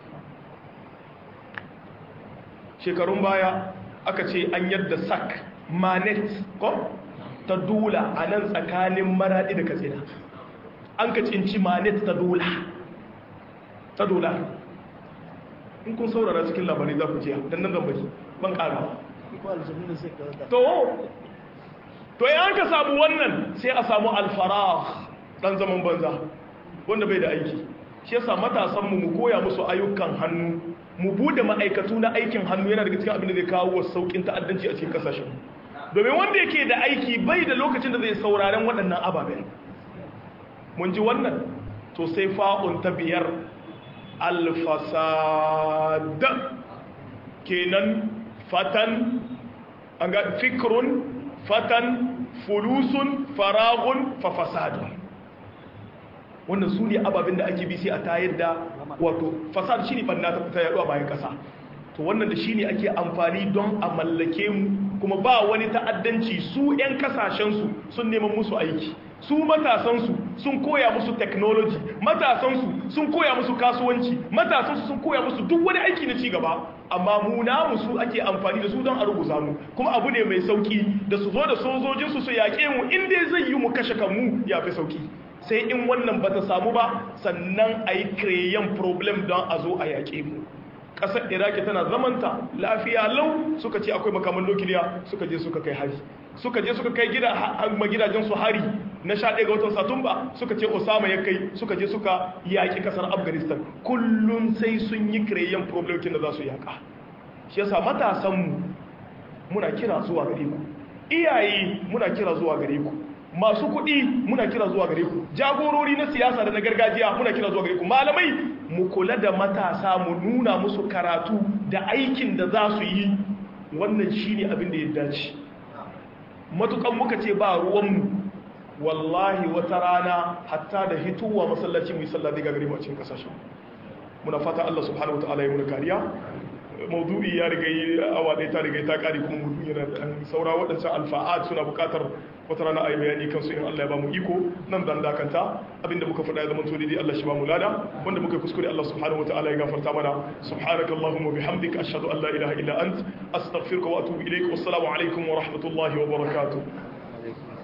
shekarun baya aka ce an yadda sak manet ko ta dula a nan tsakanin maraɗi da katsina an ka cinci manet ta dola ta dola in kun saurara cikin labarai za ku jiya don nan zambari ban ƙara to to yi ka samu wannan sai a samu alfarah ɗan zaman banza wanda bai da aiki shi yasa matasanmu mu koya musu ayyukan hannu mu bude ma'aikatu na aikin hannu yana daga cikin abin da zai kawo wa saukin ta'addanci a cikin kasashen domin wanda yake da aiki bai da lokacin da zai sauraren waɗannan ababen mun ji wannan to sai fa'un ta biyar alfasad kenan fatan an ga fikrun fatan fulusun faragun fafasadun wannan su ne ababen da ake bi sai a tayar da wato fasad shi ne banna ta yaduwa bayan kasa to wannan da shi ne ake amfani don a mallake mu kuma ba wani ta'addanci su 'yan kasashensu sun neman musu aiki su matasansu sun koya musu technology matasansu sun koya musu kasuwanci matasansu sun koya musu duk wani aiki na cigaba amma mu namu su ake amfani da su don a rubuta mu kuma abu ne mai sauki da su zo da sojojinsu su yaƙe mu inda zai yi mu kashe kanmu ya fi sauki sai in wannan ba ta samu ba sannan a yi kreyan problem don a zo a yaƙe mu ƙasar iraki tana zamanta lafiya lau suka ce akwai makaman nukiliya suka je suka kai hari suka je suka kai gidajen su hari na sha ɗaya ga watan satumba suka ce osama ya kai suka je suka yaƙi ƙasar afghanistan kullum sai sun yi kreyan problem da za su yaƙa shi yasa matasanmu muna kira zuwa gare ku iyaye muna kira zuwa gare ku masu kuɗi muna kira zuwa gare ku jagorori na siyasa da na gargajiya muna kira zuwa gare ku malamai mu kula da matasa mu nuna musu karatu da aikin da za su yi wannan shine abin da ya dace matukan muka ce ba ruwanmu wallahi wata rana hatta da hituwa masallaci mu yi sallah daga gare mu a cikin kasashen muna fata Allah subhanahu wataala ya muna kariya maudu'i ya riga yi awa ɗaya ta riga ta ƙari kuma mutum yana da saura waɗancan alfa'ad suna buƙatar wata rana a yi bayani kansu in Allah ya ba mu iko nan zan dakanta abinda muka faɗa ya zama to daidai Allah shi ba mu lada wanda muka kuskure Allah subhanahu wataala ya gafarta mana subhanaka allahumma bihamdika ashhadu an la ilaha illa ant astaghfiruka wa atubu ilaik wassalamu alaikum wa rahmatullahi wa barakatuh